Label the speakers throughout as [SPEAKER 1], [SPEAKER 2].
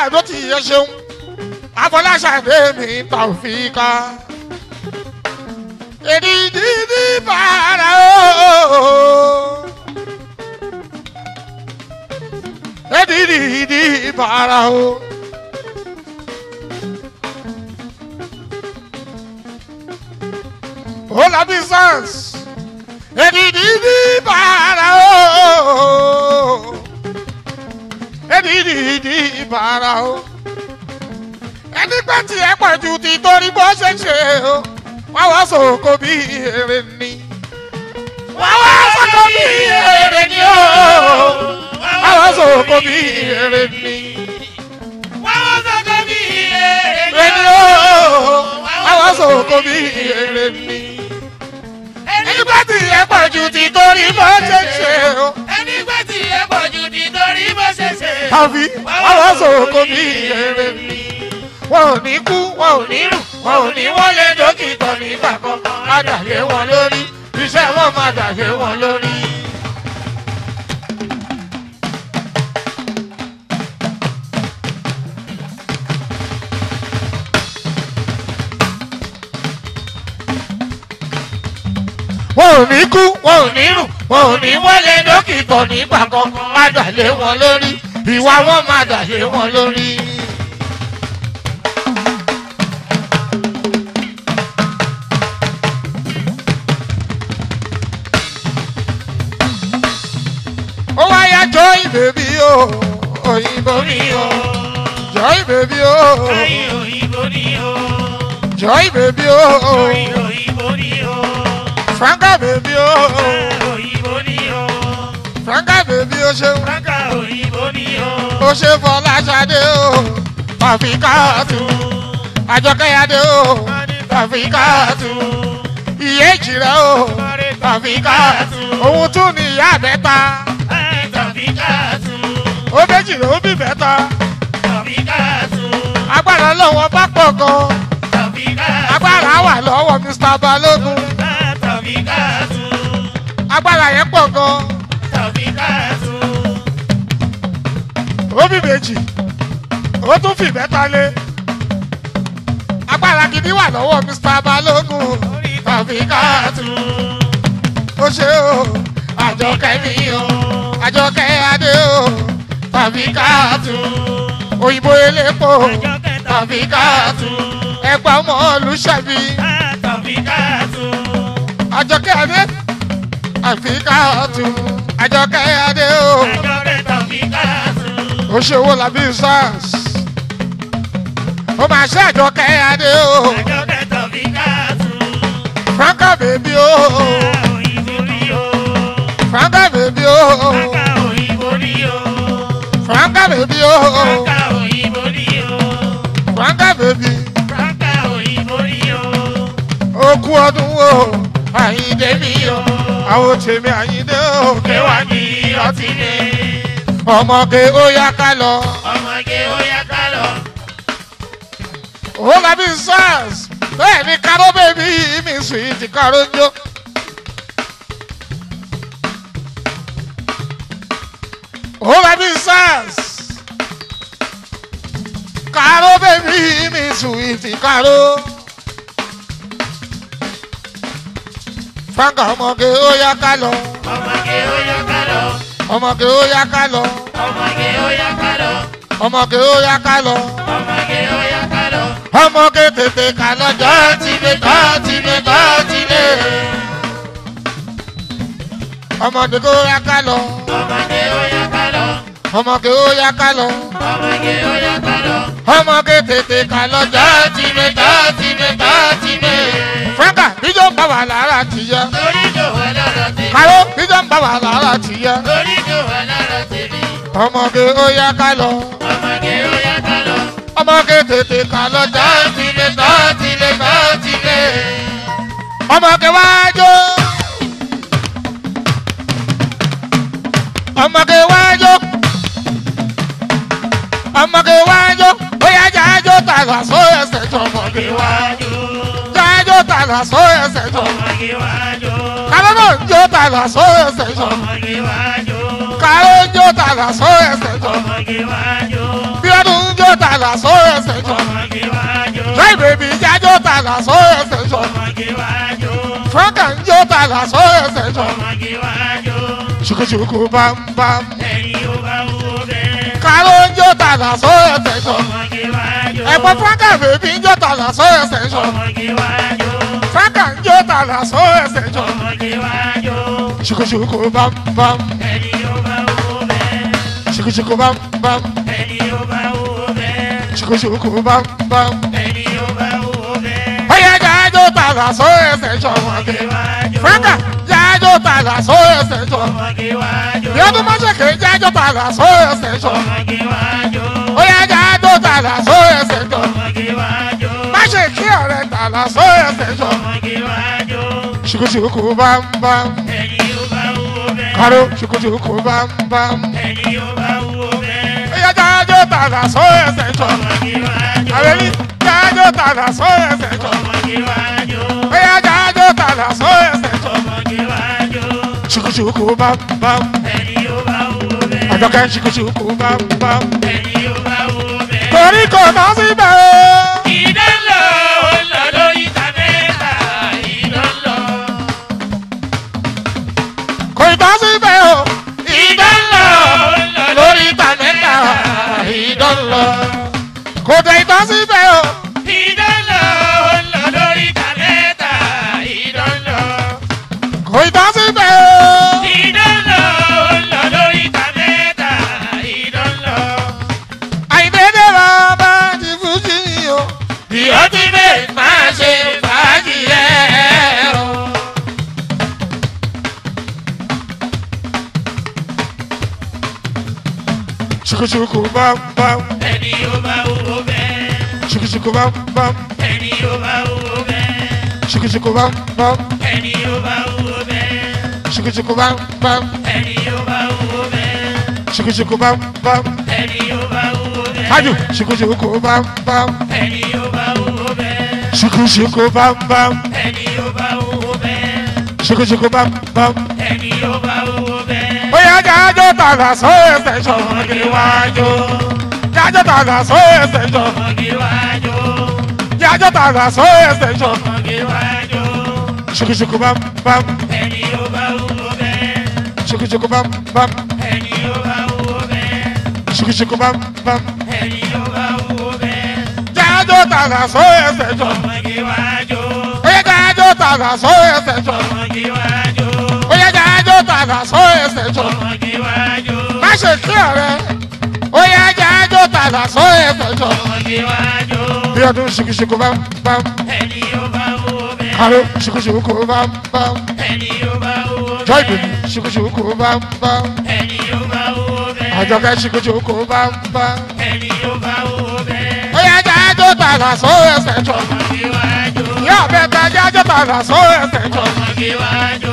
[SPEAKER 1] àdó ti yẹ ṣeun afọláṣadé mi tàwùfíkà èdìdì ní bàrà o èdìdì ní bàrà o. Hola business. Èdìdì ní bàrà o. Èdìdì ní bàrà o. Ẹni pẹ́ tí ẹ pọ̀ ju ti torí bó ṣe ṣe o. Wá wá sòkò bí èrè ni. Wá wá sòkò bí èrè ni o. Wá wá sòkò bí èrè ni.
[SPEAKER 2] Wáwọ́ sọ́kọ́ bí èrè
[SPEAKER 1] Èrè ni o. Wá wá sòkò bí èrè ni. Ẹni pẹ́ tí ẹ pọ̀ ju ti torí bó ṣe ṣe o.
[SPEAKER 2] Ẹni gbé tí ẹ pọ̀ ju nítorí bó ṣe ṣe.
[SPEAKER 1] tàbí àwọn sòkò bí èrè mi. wọn ò ní kú wọn ò ní rù wọn ò ní wọlé dókítà nígbà kan má dàgbé wọn lórí iṣẹ́ wọn má dàgbé wọn lórí. wọn ò ní kú wọn ò ní rù wọn ò ní wọlé dókítà nígbà kan má dàgbé wọn lórí ìwà wọn má dàgbé wọn lórí. ó wáyà joy baby o òyìnbó mi o joy baby o
[SPEAKER 2] Ayé òyìnbó ni o.
[SPEAKER 1] joy baby o
[SPEAKER 2] Ayé òyìnbó ni o.
[SPEAKER 1] franca baby o
[SPEAKER 2] Òyìnbó ni o.
[SPEAKER 1] franca baby o ṣeun
[SPEAKER 2] Franka òyìnbó ni o.
[SPEAKER 1] ó ṣe fọláṣadé o àfikàtú àjọkẹ́yàdé o àfikàtú ìyéjì rẹ o àfikàtú òun tún ní ìyá mẹ́ta
[SPEAKER 2] Tàbíkàtú.
[SPEAKER 1] ó méjì ló bí mẹ́ta
[SPEAKER 2] Tàbíkàtú.
[SPEAKER 1] agbára lọ́wọ́ bá pọ̀ gan
[SPEAKER 2] Tàbíkàtú.
[SPEAKER 1] agbára wà lọ́wọ́ mr balógun
[SPEAKER 2] Tàbíkàtú.
[SPEAKER 1] agbára yẹn pọ̀ gan
[SPEAKER 2] Tàbíkàtú.
[SPEAKER 1] ó bí méjì ó tún fi mẹ́ta lé agbára gidi wà lọ́wọ́ mr balógun àfikàtú. ó ṣe o àjọkẹ́ mi o àjọkẹ́ adé o tàbí káàtù òyìnbó elépo tàbí káàtù ẹgbà ọmọ olùṣàbí
[SPEAKER 2] Tàbíkàtú.
[SPEAKER 1] àjọkẹ́ adé tàbí káàtù àjọkẹ́ adé o
[SPEAKER 2] Àjọkẹ́ Tàbíkàtú.
[SPEAKER 1] ó ṣe owó làbí sars ó máa ṣe àjọkẹ́ adé o
[SPEAKER 2] Àjọkẹ́ Tàbíkàtú.
[SPEAKER 1] franca bèbí o
[SPEAKER 2] Òyìnbó ni o.
[SPEAKER 1] franca bèbí o
[SPEAKER 2] Franka òyìnbó ni o.
[SPEAKER 1] franca bèbí o
[SPEAKER 2] Franka òyìnbó ni o.
[SPEAKER 1] franca bèbí.
[SPEAKER 2] Franka òyìnbó ni o.
[SPEAKER 1] okú ọdún o àyíndé mi o àwọn tèmi àyíndé o
[SPEAKER 2] Kéwà ní ọtí ni.
[SPEAKER 1] ọmọge ó yá ká lọ
[SPEAKER 2] Ọmọge ó yá ká lọ.
[SPEAKER 1] ó lọ bí sars bẹ́ẹ̀ ni káró bèbí mi sùn ti káró jó. ó lọ bí sars káró bèbí mi sùn ti káró. fáńkà ọmọge ó yá ká lọ
[SPEAKER 2] Ọmọge ó yá ká lọ.
[SPEAKER 1] ọmọge ó yá ká lọ
[SPEAKER 2] Ọmọge ó yá ká lọ.
[SPEAKER 1] ọmọge ó yá ká lọ.
[SPEAKER 2] Ọmọge ó yá ká lọ.
[SPEAKER 1] ọmọge tètè ká lọ́jọ́ tí mi kọ́ tí mi kọ́ tí lé. ọmọge ó yá ká lọ
[SPEAKER 2] Ọmọge ó yá ká lọ.
[SPEAKER 1] ọmọge ó yá ká lọ
[SPEAKER 2] Ọmọge ó yá ká lọ.
[SPEAKER 1] ọmọge tètè ká lọ́jọ́ tí mi kọ́ tí mi kọ́ tí lé. franka bíjọ́ ń bá wà lára tìyẹ.
[SPEAKER 2] Torí jò wá lára tèmi.
[SPEAKER 1] káró bíjọ́ ń bá wà lára tìyẹ.
[SPEAKER 2] Torí jò wá lára tèmi.
[SPEAKER 1] ọmọge ó yá ká lọ
[SPEAKER 2] Ọmọge ó yá ká lọ.
[SPEAKER 1] ọmọge tètè ká lọ́jọ́ tí mi kọ́ tí mi kọ́ tí lé. ọmọge wájú. ọmọge wájú. ọmọge wájú. bóyá jájó tàgbà só ẹsẹ̀ tó ọmọge wá.
[SPEAKER 2] Iwájú.
[SPEAKER 1] jájó tàgbà só ẹsẹ̀ tó.
[SPEAKER 2] Ọmọge iwájú.
[SPEAKER 1] kálọ́ náà ń jó tàgbà só ẹsẹ̀ tó.
[SPEAKER 2] Ọmọge iwájú.
[SPEAKER 1] kálọ́ ń jó tàgbà só ẹsẹ̀ tó.
[SPEAKER 2] Ọmọge iwájú.
[SPEAKER 1] bí ọdún ń jó tààlà sóyè station.
[SPEAKER 2] ọmọge wájú.
[SPEAKER 1] Joy baby jájó tààlà sóyè station.
[SPEAKER 2] ọmọge wájú.
[SPEAKER 1] Franka ń jó tààlà sóyè station.
[SPEAKER 2] ọmọge wájú.
[SPEAKER 1] Ṣùkúṣùkú bámbám.
[SPEAKER 2] ẹni ó bá wúwo bẹ́ẹ̀.
[SPEAKER 1] Káró ń jó tààlà sóyè station.
[SPEAKER 2] ọmọge wájú.
[SPEAKER 1] Ẹ̀gbọ́n Franka baby ń jó tààlà sóyè station.
[SPEAKER 2] ọmọge wájú.
[SPEAKER 1] Franka ń jó tààlà sóyè station.
[SPEAKER 2] ọmọge wájú.
[SPEAKER 1] Ṣùkúṣùkú bámbám.
[SPEAKER 2] ẹni ó bá wúwo bẹ́ẹ̀.
[SPEAKER 1] Ṣùkúṣùkú bámbám.
[SPEAKER 2] ẹni ó bá wúwo bẹ́ẹ̀.
[SPEAKER 1] Ṣùkúṣùkú bámbám.
[SPEAKER 2] ẹni ó bá wúwo bẹ́ẹ̀.
[SPEAKER 1] Bóyá jájó tààlà sóyè station.
[SPEAKER 2] ọmọge wájú.
[SPEAKER 1] Franka jájó tààlà sóyè station.
[SPEAKER 2] ọmọge wájú.
[SPEAKER 1] Bí ọdún mọ́ṣẹ̀kẹ́ jájó tààlà sóyè station.
[SPEAKER 2] ọmọge wájú.
[SPEAKER 1] Bóyá jájó tààlà sóyè station.
[SPEAKER 2] ọmọge wájú.
[SPEAKER 1] Má ṣe kí ọ̀rẹ́ tààlà sóyè station.
[SPEAKER 2] ọmọge wájú.
[SPEAKER 1] Ṣùkúṣùkú bámbám.
[SPEAKER 2] ẹni ó bá wúwo bẹ́ẹ̀.
[SPEAKER 1] Káró ṣùkúṣùkú bámbám.
[SPEAKER 2] ẹni ó bá wúwo bẹ́ẹ̀.
[SPEAKER 1] Bóyá jájó tààlà sóyè station.
[SPEAKER 2] ọmọge wájú.
[SPEAKER 1] Àrẹ́lí jájó tààlà sóyè station.
[SPEAKER 2] ọmọge wájú.
[SPEAKER 1] Bóyá jájó tààlà sóyè station.
[SPEAKER 2] ọmọge wájú.
[SPEAKER 1] Ṣùkúṣùkú bámbám.
[SPEAKER 2] ẹni ó bá wúwo bẹ́ẹ̀.
[SPEAKER 1] Àjọkẹ́ ṣùkúṣùkú bámbám.
[SPEAKER 2] ẹni ó bá wúwo bẹ́ẹ̀.
[SPEAKER 1] Torí kò ná síbẹ̀ o.
[SPEAKER 2] ìdánlọ ó lọ lórí tàbẹ́ẹ̀ta ìdánlọ.
[SPEAKER 1] Kò ì ná síbẹ̀ o.
[SPEAKER 2] ìdánlọ ó lọ
[SPEAKER 1] Lórí ìtànẹ́ta ìdánlọ. Kò dé ì ná síbẹ̀ o.
[SPEAKER 2] ìdánlọ ó lọ lórí tàbẹ́ẹ̀ta ìdánlọ.
[SPEAKER 1] Kò ì ná síbẹ̀ o.
[SPEAKER 2] ìdánlọ ó lọ lórí tàbẹ́ẹ̀ta ìdánlọ.
[SPEAKER 1] Àìdédé bàbá ti fújì ni o.
[SPEAKER 2] bí ó ti bẹ́ẹ̀ máa ṣe fàájì ẹ̀ o.
[SPEAKER 1] Ṣùkúṣùkú bámbám.
[SPEAKER 2] ẹni ó bá wúwo bẹ́ẹ̀.
[SPEAKER 1] Ṣùkúṣùkú bámbám.
[SPEAKER 2] ẹni ó bá wúwo bẹ́ẹ̀.
[SPEAKER 1] Ṣùkúṣùkú bámbám.
[SPEAKER 2] ẹni ó bá wúwo bẹ́ẹ̀.
[SPEAKER 1] Ṣùkúṣùkú bámbám.
[SPEAKER 2] ẹni ó bá wúwo bẹ́ẹ̀.
[SPEAKER 1] Ṣùkúṣùkú bámbám.
[SPEAKER 2] ẹni ó bá wúwo bẹ́ẹ̀.
[SPEAKER 1] Ájù ṣùkúṣùkú bámbám.
[SPEAKER 2] ẹni ó bá wúwo bẹ́ẹ̀.
[SPEAKER 1] Ṣùkúṣùkú bámbám.
[SPEAKER 2] ẹni ó bá wúwo bẹ́ẹ̀.
[SPEAKER 1] Ṣùkúṣùkú bámbám.
[SPEAKER 2] ẹni ó bá wúwo bẹ́ẹ̀.
[SPEAKER 1] Bóyá jájó tààlà sóyè sẹ́sọ̀.
[SPEAKER 2] ọmọge wájú.
[SPEAKER 1] Jájó tààlà sóyè sẹ́sọ̀.
[SPEAKER 2] ọmọge wájú.
[SPEAKER 1] Jájó tààlà sóyè sẹ́sọ̀.
[SPEAKER 2] ọmọge wájú.
[SPEAKER 1] Ṣùkúṣùkú bámbám.
[SPEAKER 2] ẹni ó bá wúwo bẹ́ẹ̀.
[SPEAKER 1] Ṣùkúṣùkú bámbám.
[SPEAKER 2] ẹni ó bá wúwo bẹ́ẹ̀.
[SPEAKER 1] Ṣùkúṣùkú bámbám.
[SPEAKER 2] ẹni ó bá wúwo bẹ́ẹ̀.
[SPEAKER 1] Jájó tààlà sóyè sẹ́sọ̀.
[SPEAKER 2] ọmọge wájú.
[SPEAKER 1] Bóyá jájó tààlà sóyè sẹ́sọ̀.
[SPEAKER 2] ọmọge wájú.
[SPEAKER 1] Bóyá jájó tààlà sóyè sẹ́sọ̀.
[SPEAKER 2] ọmọge wájú.
[SPEAKER 1] Má ṣe kí ọ̀rẹ́. Bóyá jájó tààlà sóyè sẹ́sọ̀.
[SPEAKER 2] ọmọge wájú.
[SPEAKER 1] Bí ọdún ṣùkúṣùkú bámbám.
[SPEAKER 2] ẹni ó bá wúwo bẹ́ẹ̀.
[SPEAKER 1] Káró ṣùkúṣùkú bámbám.
[SPEAKER 2] ẹni ó bá wúwo
[SPEAKER 1] Joy
[SPEAKER 2] bẹ́ẹ̀.
[SPEAKER 1] baby ṣùkúṣùkú bámbám.
[SPEAKER 2] ẹni ó bá wúwo bẹ́ẹ̀.
[SPEAKER 1] Àjọkẹ́ ṣùkúṣùkú bámbám.
[SPEAKER 2] ẹni ó bá wúwo bẹ́ẹ̀.
[SPEAKER 1] Bóyá jájó tààlà sóyè sẹ́sọ̀.
[SPEAKER 2] ọmọge wájú.
[SPEAKER 1] Yá bẹ́ẹ̀ ta jájó tààlà sóyè sẹ́sọ̀.
[SPEAKER 2] ọmọge wájú.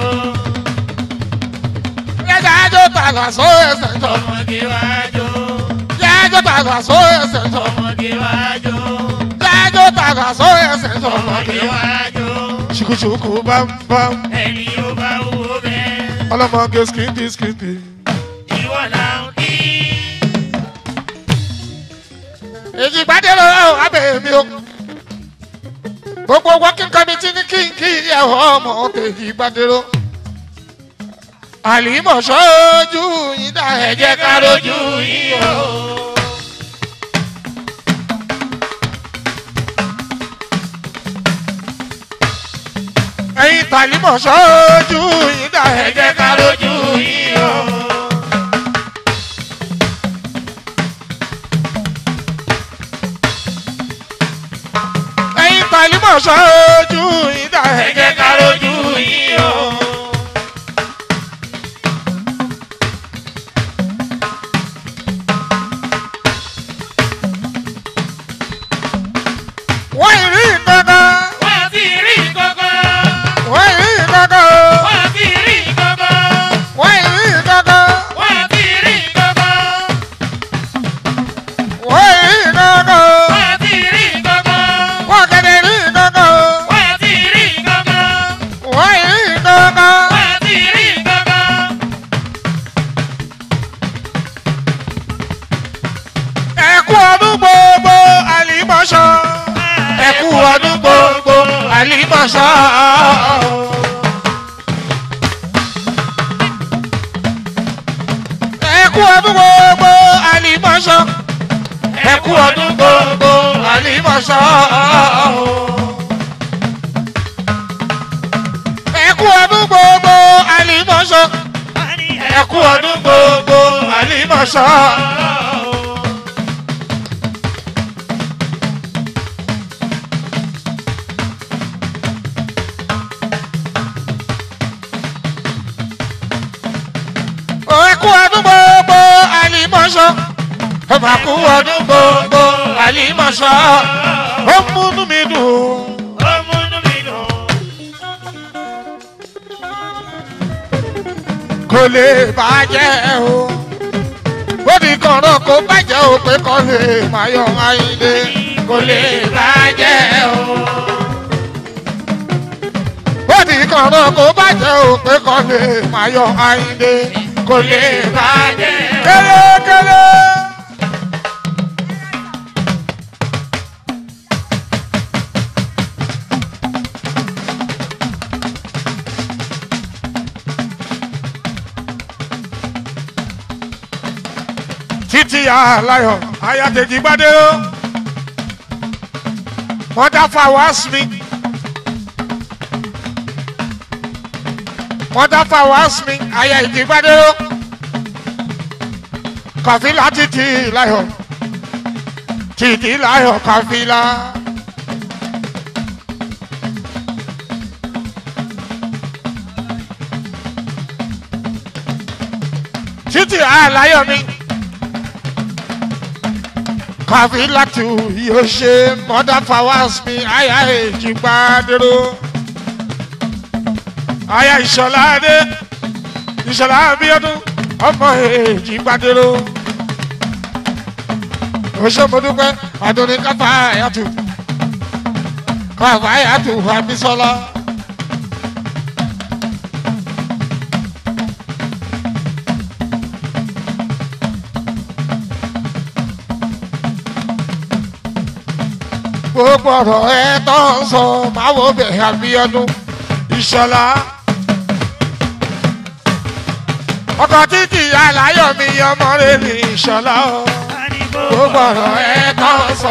[SPEAKER 1] Bóyá jájó tààlà sóyè sẹ́sọ̀.
[SPEAKER 2] ọmọge wájú.
[SPEAKER 1] Jájó tààlà sóyè sẹ́sọ̀.
[SPEAKER 2] ọmọge wájú.
[SPEAKER 1] Jájó tààlà sóyè sẹ́sọ̀.
[SPEAKER 2] ọmọge wájú.
[SPEAKER 1] Ṣùkúṣùkú bámbám.
[SPEAKER 2] ẹni ó bá wúwo bẹ́ẹ̀.
[SPEAKER 1] Ọlọ́mọge skimpy skimpy.
[SPEAKER 2] ìwọ là ń kí.
[SPEAKER 1] Èyí gbádé lọ́wọ́ abẹ́ mi o. Gbogbo working committee ní kí n kí ẹ̀họ́ ọmọ tèyí gbádé lọ. Àlìmọ̀ sọ́jú yín dá
[SPEAKER 2] ẹ
[SPEAKER 1] ẹ̀jẹ̀
[SPEAKER 2] jẹ́
[SPEAKER 1] ká
[SPEAKER 2] ká
[SPEAKER 1] lójú
[SPEAKER 2] rojú
[SPEAKER 1] yín
[SPEAKER 2] yín
[SPEAKER 1] o.
[SPEAKER 2] o.
[SPEAKER 1] Ẹ̀yin tàlímọ̀ sọ́jú yín dá
[SPEAKER 2] ẹ jẹ́ ká rojú yín o.
[SPEAKER 1] Ẹ̀yin tàlímọ̀ sọ́jú yín dá
[SPEAKER 2] ẹ jẹ́ ká rojú yín o.
[SPEAKER 1] Wọ́n ì rí kankan.
[SPEAKER 2] wọ́n ti rí kankan.
[SPEAKER 1] Wọ́n ì rí kankan.
[SPEAKER 2] wọ́n ti rí kankan.
[SPEAKER 1] Wọ́n ì rí kankan.
[SPEAKER 2] wọ́n ti rí kankan.
[SPEAKER 1] Wọ́n ì rí kankan.
[SPEAKER 2] wọ́n ti rí kankan.
[SPEAKER 1] Wọ́n kẹ̀dẹ̀ rí kankan.
[SPEAKER 2] wọ́n ti rí kankan.
[SPEAKER 1] àlìmọ̀ṣọ́. ẹkú ọdún gbogbo àlìmọ̀ṣọ́. ẹkú ọdún gbogbo àlìmọ̀ṣọ́. ẹkú ọdún gbogbo àlìmọ̀ṣọ́. ẹkú ọdún gbogbo àlìmọ̀ṣọ́. ẹkú ọdún gbogbo àlìmọ̀ṣọ́. ọba kú ọdún gbogbo àlìmọ̀ṣọ́. ó múnú mi dùn. kò lè bàjẹ́ o. ó di kọ̀ọ̀rọ̀ kó bàjẹ́ o pé kọ́ lè máa yọ ayíǹde. kò lè bàjẹ́ o. ó di kọ̀ọ̀rọ̀ kó bàjẹ́ o pé kọ́ lè máa yọ ayíǹde. kò lè bàjẹ́ o. kélékélé. títí aláyọ̀ ayàtẹ̀jì gbadé o mọ́tà fàwọ́s mi mọ́tà fàwọ́s mi ayàtẹ̀jì gbadé o kàfílà títí láyọ̀ títí láyọ̀ kàfílà. títí aláyọ̀ mi kàfílàtù yóò ṣe mother flowers mi àyà èjì gbàdúró àyà ìṣọ̀lá adé ìṣọ̀lá abíọ́dún ọmọ èjì gbàdúró oṣù mọ́dúpẹ́ àdúní káfá àyàtù káfá àyàtù àbísọ́lá. gbogbo ọ̀rọ̀ ẹ tó ń sọ máa wo bẹ̀ àbíọ́dún ìṣọ̀lá. ọkọ̀ títì aláyọ̀ mi ọmọ rẹ̀ ní ìṣọ̀lá o. gbogbo ọ̀rọ̀ ẹ tó ń sọ.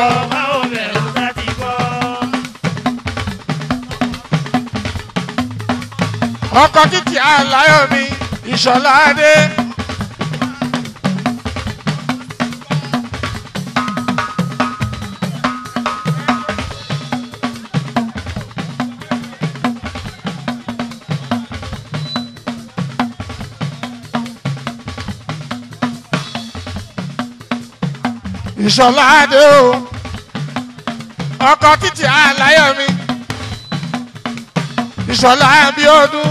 [SPEAKER 1] ọkọ̀ títì aláyọ̀ mi ìṣọ̀lá dé. ìṣọ̀lá adé o ọkọ̀ títí aláyọ̀ mi ìṣọ̀lá abíọ́dún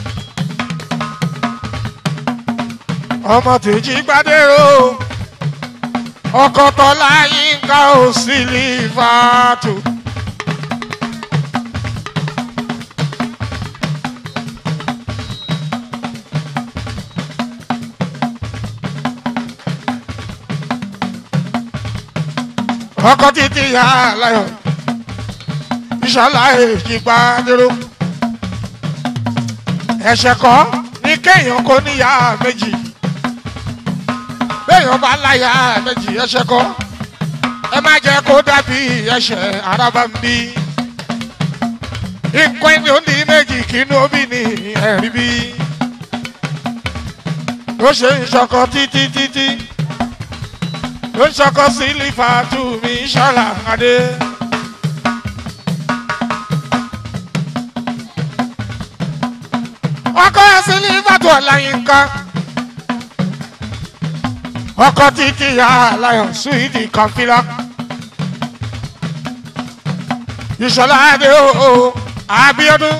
[SPEAKER 1] ọmọ tèjì gbadéró ọkọ̀ tọ́lá yínká ò sí lífàtò. ọkọ títí ya láyọ̀ ìṣọlá èjì gbàdúró ẹ̀ṣẹ̀ kọ́ ní kéèyàn kó níyà méjì béèyàn bá láyà méjì ẹ̀ṣẹ̀ kọ́ ẹ má jẹ́ kó dàbí ẹ̀ṣẹ̀ araba ń bí nǹkan ẹni ó ní méjì kínú omi ní ẹ̀rí bí ó ṣe ń ṣọkọ títí títí ló ń ṣọkọ sí lífàtú mi ṣọlá adé. ọkọ sí lífàtú ọ̀làyínká ọkọ títí ya aláyọ̀ suwidi kọfílà ìṣọlá adé o abiodun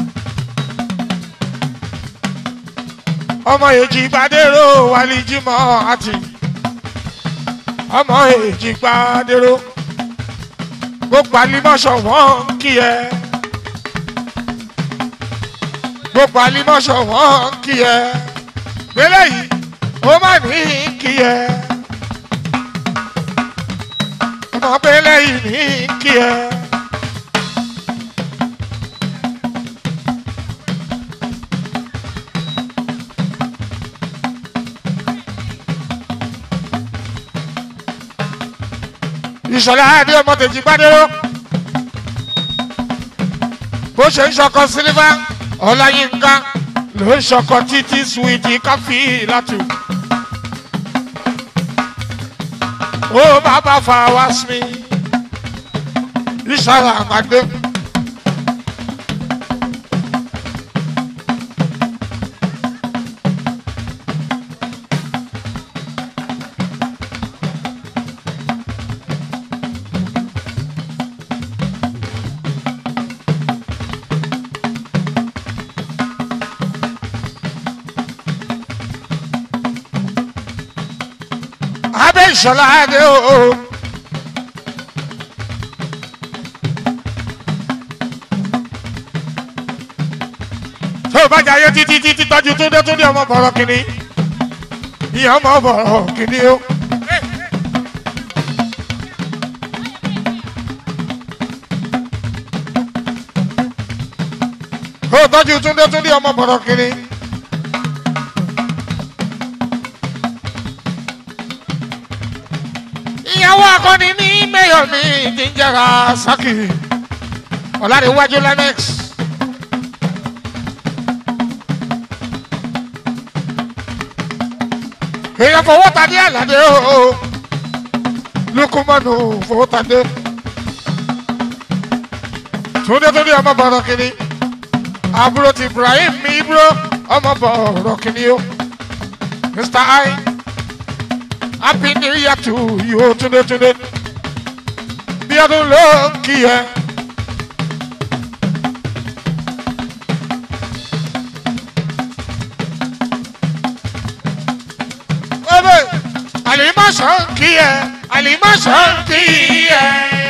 [SPEAKER 1] ọmọ èjì gbadéró wàlíjìmọ àti ọmọ èjì gbadéró gbogbo alimọ̀ṣọ̀ wọ́n ń kí ẹ gbogbo alimọ̀ṣọ̀ wọ́n ń kí ẹ gbélé yìí ó má ní kí ẹ ọmọ gbélé yìí ní kí ẹ ìṣọ̀lá adé ọmọ tèjì gbádẹ́rọ́ bó ṣe ń ṣọkọ sílífà ọláyínká ló ń ṣọkọ títí suwìtì káfí látù. ó bàbá fa wá sí mi ìṣọ̀lá àgbàdo. abẹ́ ìṣọ̀lá adé o. tó o bá jẹ ayé títí títí tọ́jú túndé túndé ọmọ bọ̀rọ̀ kìíní ìyá ọmọ bọ̀rọ̀ kìíní o. tó o tọ́jú túndé túndé ọmọ bọ̀rọ̀ kìíní. ìyàwó akọni ní mẹ́yọ̀ mi ti ń jẹ́ra sákì ọ̀làdéwájú lemex. èèyàn fowó tadé àlàdé o lukumanu fowó tadé túndé túndé ọmọ bọ̀rọ̀ kìíní àbúrò ti ibrahim mi ibro ọmọ bọ̀rọ̀ kìíní o mr i. Happy New Year to you, Tunde Tunde. Bí ọdún ló ń kí ẹ. Ọbẹ̀ àlìmọ́sọ̀ ń kí ẹ. Àlìmọ́sọ̀ ń kí ẹ.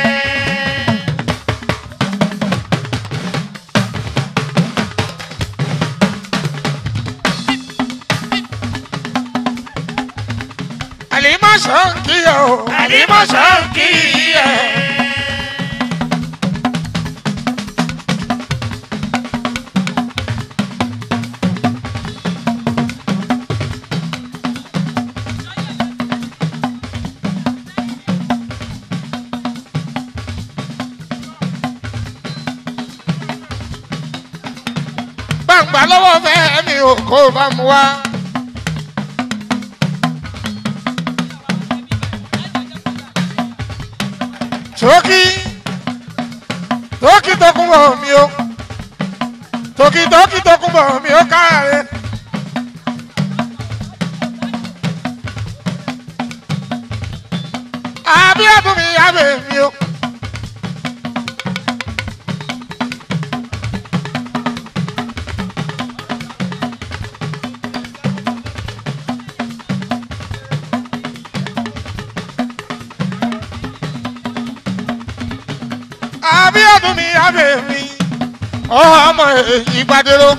[SPEAKER 1] Àlìmọ́sọ̀ ń kí ẹ o.
[SPEAKER 2] Àlìmọ́sọ̀ ń kí ẹ.
[SPEAKER 1] Gbàǹgbà lọ́wọ́ fẹ́ mi ò kó bá mu wá. Tókì tókì tó kún bọ̀ mi o. Tókì tókì tó kún bọ̀ mi o káàárẹ̀. Abíọ́dún mi yábẹ̀ mi o. Abíọ́dún mi yábẹ̀ mi. Ọmọ ìgbàdéró.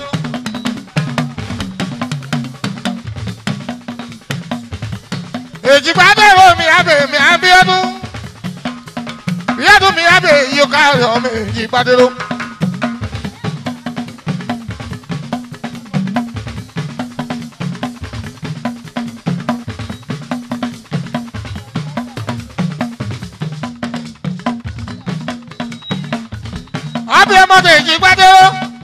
[SPEAKER 1] Èjìgbàdéró mi yábẹ̀ mi Abíọ́dún. Bíọ́dún mi yábẹ̀ yíyó káàrí ọmọ ìgbàdéró. Àbí ọmọdé ìjìgbàdéró.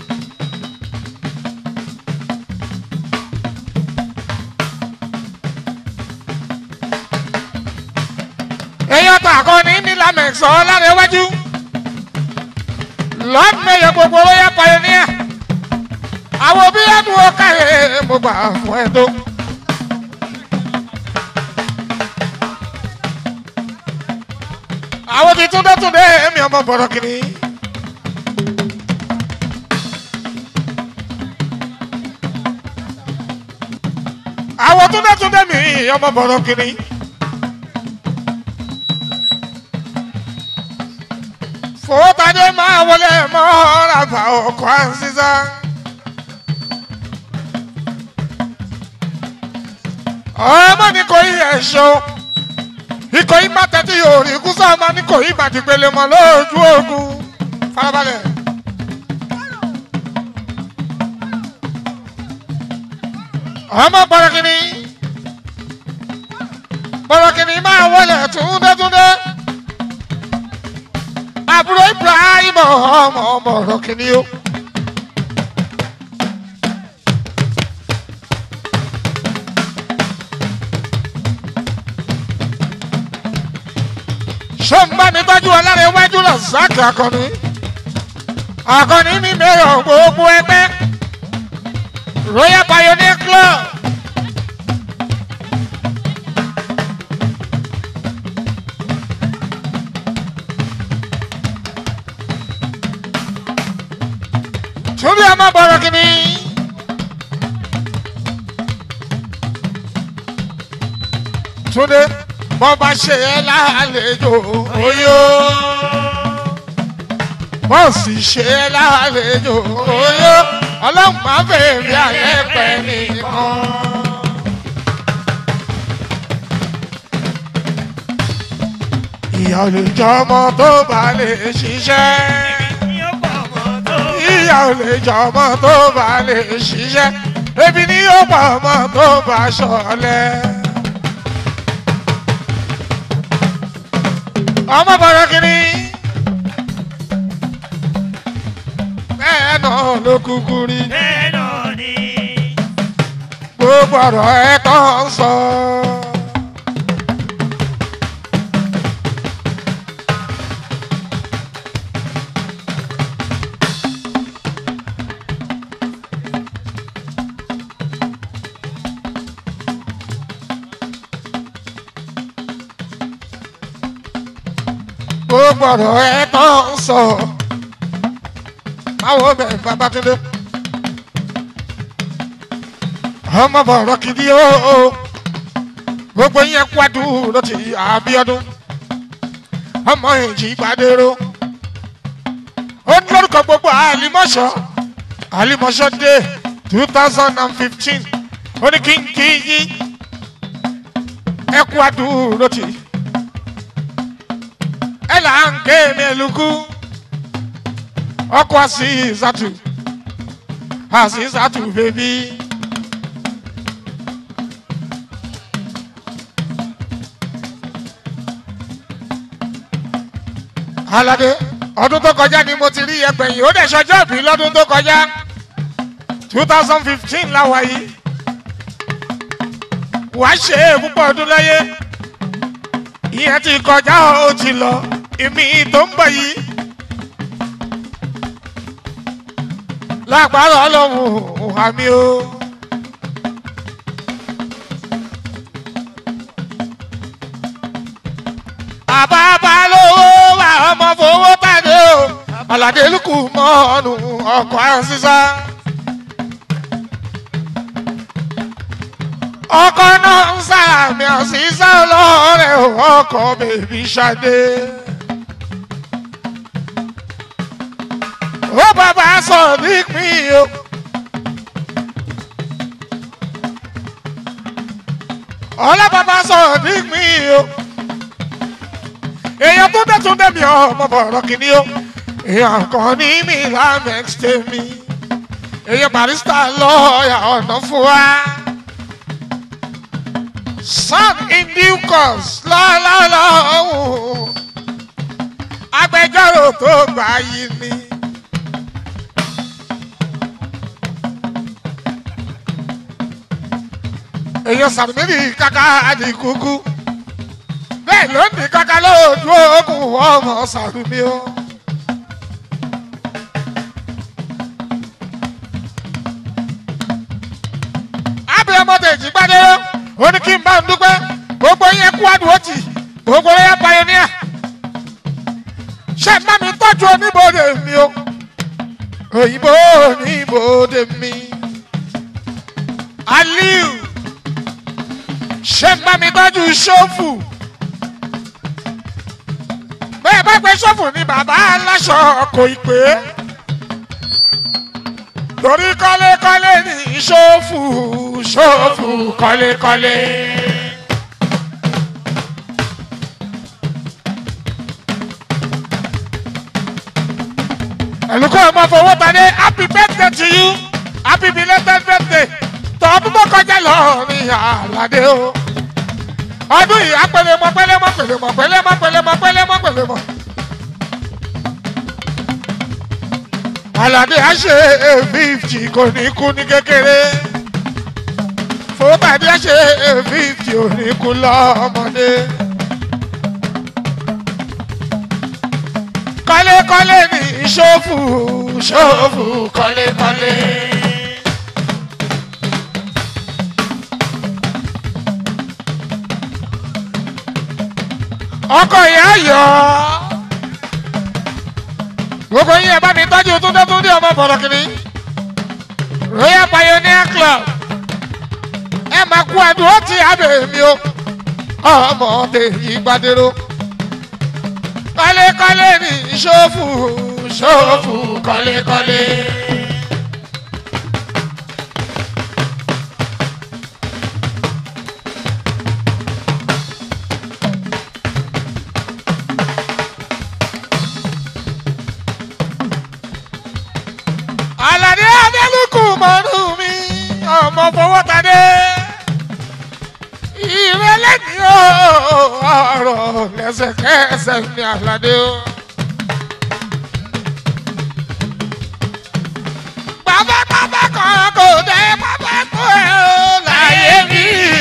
[SPEAKER 1] èèyàn tó àkọni ní lamẹ̀sọ̀ lára iwájú lọ́ọ̀dún mẹ́yẹ gbogbo royal pioneer àwọn òbí ẹ̀dùn ọ̀kàyè mo gbà fún ẹ tó. àwọn ti túndé túndé èmi ọmọ bọ̀rọ̀ kìíní. àwọn túndé túndé mi ọmọ bọ̀rọ̀ kìíní. fòtàdé máa wọlé mọ́ra bá ọkọ̀ àǹsísá. ọmọ ní kò yí ẹ̀ṣọ́ ikọ̀ yìí má tẹ́tí yóò rí kú sọ́ọ̀mọ́ ní kò yí má ti pele mọ́ lójú ogun farabalẹ̀. ọmọ bọ̀rọ̀kìnní bọ̀rọ̀kìnní máa wọlé túndétúndé ibrahim ọmọ ọmọ ọ̀rọ̀ kìíní o. ṣé ń bá mi tọ́jú ọlára iwájú lọ sáàkì akọni akọni ní mẹ́rọ̀ gbogbo ẹgbẹ́ royal pioneer club. Túbí ọmọ bọ̀rọ̀ kìíní. Túndé bọ́ bá ṣe é lálejò oyó. Bọ́ sì ṣe é lálejò oyó. Ọlọ́run máa bèèrè alẹ́ pẹ́ nìkan. Ìyá ò lè jọ ọmọ tó bá lè ṣiṣẹ́ ìyá ò lè jọ ọmọ tó bá lè ṣiṣẹ́ ebi ni yóò pa ọmọ tó bá ṣọlẹ̀. ọmọ bọ̀rọ̀ kìíní. bẹ́ẹ̀ náà ló kúkú rí
[SPEAKER 2] bẹ́ẹ̀ náà ni.
[SPEAKER 1] gbogbo ọ̀rọ̀ ẹ̀ tó ń sọ. gbogbo ọ̀rọ̀ ẹ̀ tó ń sọ. báwo bẹ̀ Babátúndé. ọmọ bọ̀rọ̀ kìdí o gbogbo yẹn kwadu ló ti Abíọ́dún ọmọ èjì gbàdéró ó ní lórúkọ gbogbo àlìmọ́ṣọ́ àlìmọ́ṣọ́ dé two thousand and fifteen ó ní kí n kí yín ẹ kwadu ló ti ẹ là ń ké mi ẹlùkú ọkọ àti ìzàtù àti ìzàtù bèbí. alade ọdún tó kọjá ni mo ti rí ẹgbẹ̀yìn ó dẹ̀ ṣọjọ́ ìbí lọ́dún tó kọjá two thousand fifteen láwa yìí wàá ṣe é púpọ̀ ọdún láyé ìyẹn ti kọjá ó ti lọ ìmí tó ń bọ̀ yìí lágbára ọlọ́run àmì o. àbábá lówó wà ọmọ fowó tàdé o aládé lukú mọ́ ọ̀nù ọkọ̀ àṣìṣà. ọkọ̀ náà ń sàmì àṣìṣà ọlọ́rẹ̀ ọkọ̀ bèbí ṣadé. ó bàbá sọ nípìn o. ọlá bàbá sọ nípìn o èèyàn tó dẹ̀ tún dẹ̀mí ọmọ bọ̀rọ̀ kìíní o èèyàn kan ní mi lamex tèmi èèyàn barista lọ́ọ̀yà ọ̀nà fún wa son in due course lọ́lọ́lọ́hùn agbẹjọ́rò tó gbà yìí ni. èèyàn sàmìlì kàkà àdìkúkú bẹ́ẹ̀ ló ní kàkà lóòdù ogun ọmọ sàrùmí o. ábẹ́ ọmọdé ìjìgbádé ó ní kí n bá ń dúpẹ́ gbogbo yẹn kú àdúrótì gbogbo yẹn pioneer ṣe má mi tọ́jú oníbòde mi o òyìnbó oníbòde mi aliu ṣe má mi tọ́jú ṣọ́fù bẹ́ẹ̀ bá gbé ṣọ́fù ní bàbá aláṣọ kò ì pé torí kọ́lékọ́lé ní ṣọ́fù ṣọ́fù kọ́lékọ́lé. ẹ̀lùkọ́ ẹ̀ máa fọwọ́ ta ní happy birthday to you happy belated birthday tọ́ọ̀bù tó kọjá lọ ní àlàdé o ọdún yìí apẹlẹmọ pẹlẹmọ pẹlẹmọ pẹlẹmọ pẹlẹmọ pẹlẹmọ pẹlẹmọ. aládé á ṣe fífì kò ní kú ní kékeré fowópàdé á ṣe fífì ò ní kú lọ́mọdé. kọ́lékọ́lé ní ṣòfù ṣòfù kọ́lékọ́lé. ọkọ̀ ìyá yọ̀ ọ́ gbogbo yín ẹ bá mi tọ́jú túndé túndé ọmọ bọ̀rọ̀kìnní royal pioneer club ẹ máa kú ẹdùn ó ti abẹ mi o ọmọ tèyí gbadero kọ́lékọ́lé ní ṣòfù ṣòfù kọ́lékọ́lé. Àlàdé Adélùkù mọ́nú mi, ọmọ fọwọ́ tadé. Ìrẹ́lẹ̀ ní ọ̀rọ̀ lẹ́sẹ̀kẹsẹ̀ ní Àlàdé o. Pápápápá kan kò dé pápá tó ẹ̀ o láyé mi.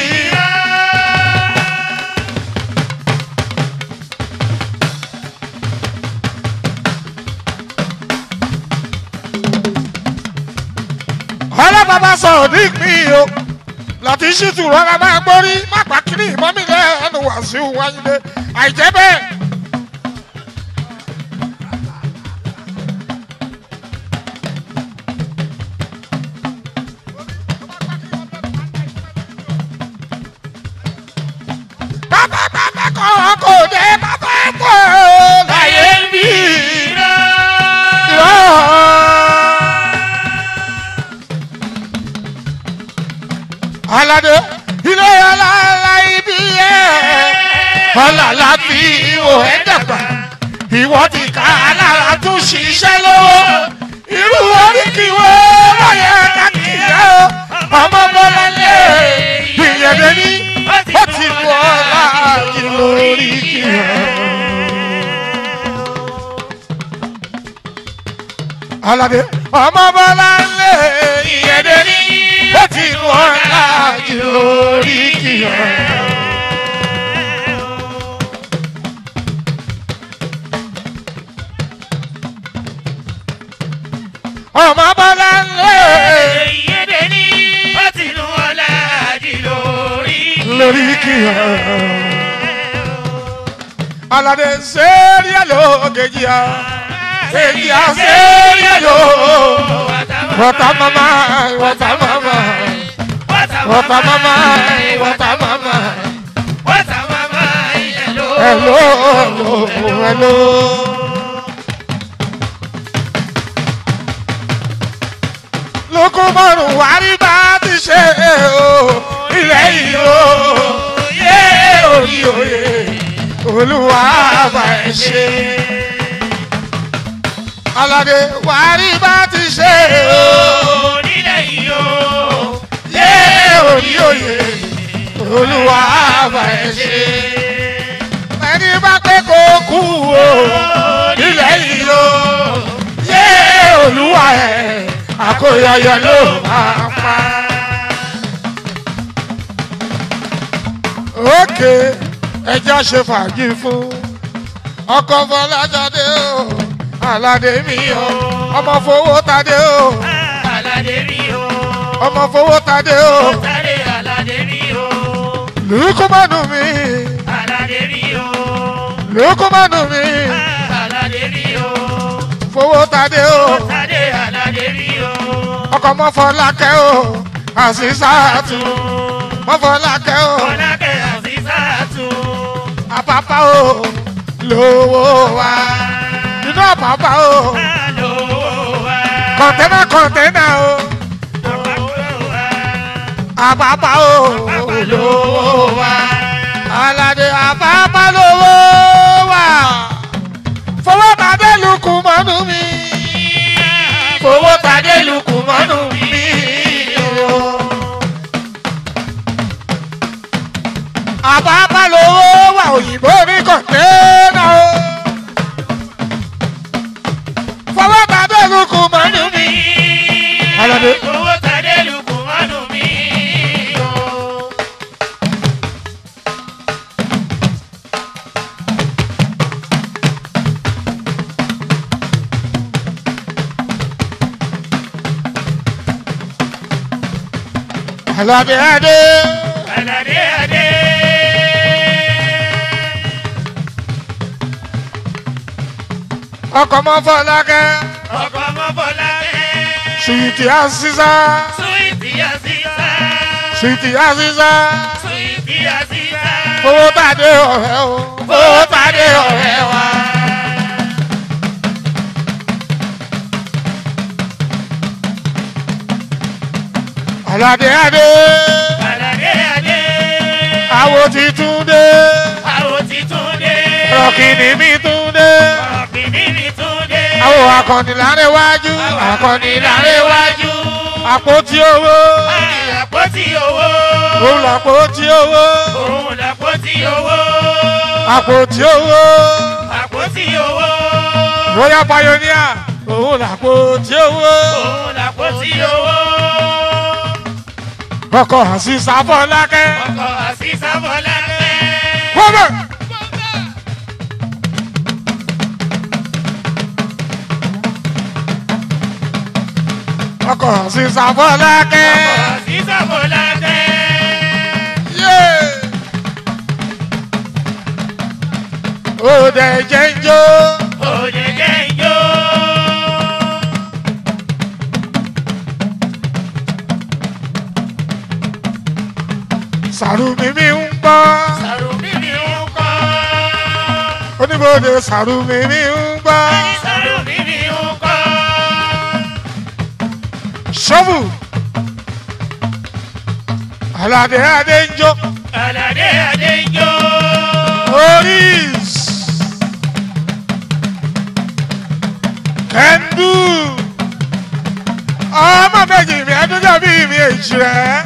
[SPEAKER 1] ọlọ́bàbà sọ̀rọ̀ ní ìpín o láti ṣètò rọra máa gbórí má pàkínní ìmọ̀mí lẹ́nu wàásù wáyé àìjẹ́ bẹ́ẹ̀. pápápápá kan kò dé pápá tó láyé ń bí. alade ilé ọlọ́lá ibi ẹ̀ ọlọ́lá fi ihò ẹ̀ dàgbà ìwọ ti ká alára tún ṣiṣẹ́ lọ́wọ́ irú oríkì wo lọ́yẹ kákìyà o ọmọ bọ́lá lé ìyẹ̀dẹ̀ ní ó ti mú ọlá ìlú oríkì rẹ̀. alade ọmọ bọ́lá lé ìyẹ̀dẹ̀ ní ó ti mú ọlá ìlú oríkì rẹ̀. ọmọ bọ́lá lé lóríkì rẹ̀. alade sẹ́ríà ló kejì á kejì á sẹ́ríà ló wọ́tá mama wọ́tá mama wọ́tá mama wọ́tá mama hello hello hello. lóko márùn wárí bá ti ṣe o ilẹ̀ yìí o yé orí òye olúwa bá ẹ ṣe. aládé wárí bá ti ṣe o yé orí òye olúwa bá ẹ ṣe. ẹni bá pé kó kú o ilẹ̀ yìí o yé olúwa ẹ̀ àkóyọyọ ló máa pa. òkè ẹja ṣe fàájì fún ọkọ fọlájáde o aládé mi o ọmọ fowó tadé o ọmọ fowó tadé o lùkúmánù mi lùkúmánù mi fowó tadé o ọkọ mọfọlákẹ o àṣìṣàtù mọfọlákẹ o àpapà o lówó wa inú àpapà o kọ̀ǹtẹ́nà kọ̀ǹtẹ́nà o àpapà o lówó wa aládé àpapà lówó wa fowó tàdé lukú mọ́nú mi fowó tàdé lukú mọ́nú mi o. àpapà lówó wa òyìnbó ní kọ̀ǹtẹ́nà o fowó tàdé lukú mọ́nú Àlàdé Adé.
[SPEAKER 2] Aládé adé.
[SPEAKER 1] Ọkọ̀ mọ́ Fọlákẹ́.
[SPEAKER 2] Ọkọ̀ ọmọ Fọlákẹ́.
[SPEAKER 1] Sùwìtì Àṣìṣà.
[SPEAKER 2] Súwìtì àṣìṣà.
[SPEAKER 1] Sùwìtì Àṣìṣà.
[SPEAKER 2] Súwìtì àṣìṣà.
[SPEAKER 1] Owó tàdé ọ̀rẹ́ o.
[SPEAKER 2] Owó pàdé ọ̀rẹ́ wa.
[SPEAKER 1] Àlàdé Adé.
[SPEAKER 2] Aládé adé.
[SPEAKER 1] Àwo ti tún dé.
[SPEAKER 2] Àwọn ti tún dé.
[SPEAKER 1] Rọ̀kìnì mi tún dé.
[SPEAKER 2] Ọ̀gbìnì mi tún dé.
[SPEAKER 1] Àwo akọni láre wájú.
[SPEAKER 2] Akọni láréwájú.
[SPEAKER 1] Àpótí owó.
[SPEAKER 2] Àpótí owó.
[SPEAKER 1] Òun làpótí owó.
[SPEAKER 2] Òun làpótí owó.
[SPEAKER 1] Àpótí owó.
[SPEAKER 2] Àpótí owó.
[SPEAKER 1] Royal Pioneer. Òun làpótí owó.
[SPEAKER 2] Òun làpótí owó.
[SPEAKER 1] Ọkọ̀ Àṣìṣà Fọlákẹ́.
[SPEAKER 2] Ọkọ̀ àṣìṣà Fọlákẹ́.
[SPEAKER 1] Wọ́bẹ̀. Ọkọ̀ Àṣìṣà Fọlákẹ́.
[SPEAKER 2] Ọkọ̀ àṣìṣà Fọlákẹ́.
[SPEAKER 1] Yeah. Òde jẹ́ ń jó.
[SPEAKER 2] Òjèjé ijó.
[SPEAKER 1] Sàrùmí mi ń gbọ́.
[SPEAKER 2] Sàrùmí mi ń kọ́.
[SPEAKER 1] Oníbodè sàrùmí mi ń gbọ́.
[SPEAKER 2] Sàrùmí mi ń kọ́.
[SPEAKER 1] Ṣọ́bù. Àlàdé Adé ń jó.
[SPEAKER 2] Aládé adé ijó.
[SPEAKER 1] Oris. Kẹ́ndù. Ọmọ méjì mi ẹdúnjọ bí mi èjì rẹ̀.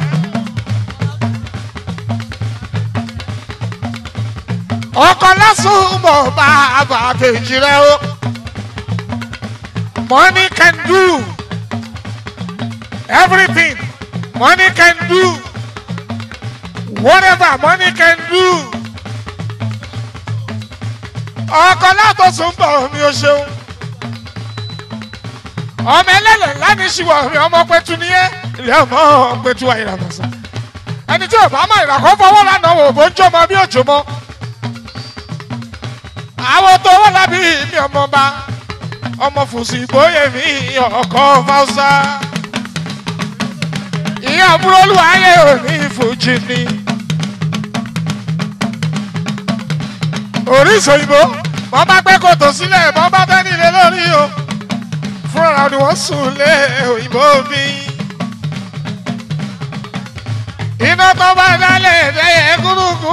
[SPEAKER 1] Ọkọ lásùn mọ̀ bá àbàtẹ̀jì rẹ̀ o. Money can do everything. Money can do whatever money can do ọkọ látọ̀sùn bọ̀ mi ò ṣeun ọmọ ẹlẹ́lẹ̀ láti ṣíwọ̀ mi ọmọ pẹ̀tù ni ẹ́ ilé ọmọ pẹ̀tù àìràmọ̀sà ẹni tí ọba máa ìràkọ́ fọwọ́ lánàá wò bó ń jọmọ bí òjò mọ àwọn tó wọ́n lábí mi ọmọ bá ọmọ fùsì ìgbóyè mi ọkọ̀ fáwùsà ìyá àbúrò olúwayé òní ìfòjì ni. oríṣi òyìnbó wọ́n bá gbé kòtò sílẹ̀ wọ́n bá bẹ́ nílé lórí o fúnra ni wọ́n sùn lé òyìnbó mi. iná tó bá dálẹ̀ ẹ̀yẹ gúrúgú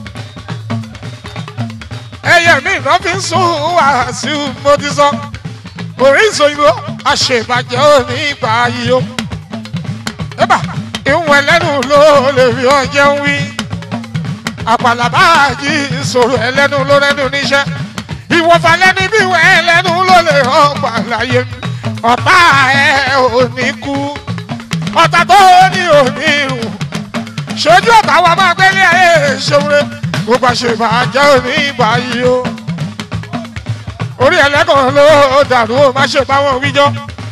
[SPEAKER 1] ẹyẹ mi iná fi ń sùn wàásù mo ti sọ oríṣi òyìnbó àṣebàjẹ́ òní ìgbà yìí o. Eba, ìwọ̀n ẹlẹ́nu ló lè fi ọjẹ́ ń wí. Àpàlàbá yí ìṣòro ẹlẹ́nu ló rẹ́nu níṣẹ́. Ìwọ̀fà lẹ́ni bí ìwọ̀n ẹlẹ́nu ló lè ọgbà láyé. Ọ̀tá ẹ̀ ò ní kú. Ọ̀tá tó ní ò ní rùn. Ṣojú ọ̀tá wa máa gbélé ayé ìṣòro. Gbogbo àṣebàjẹ́ ò ní ìgbà yìí o. Orí ẹlẹ́kọ̀ọ́ ló dàrú ó má ṣe báwọn wíjọ́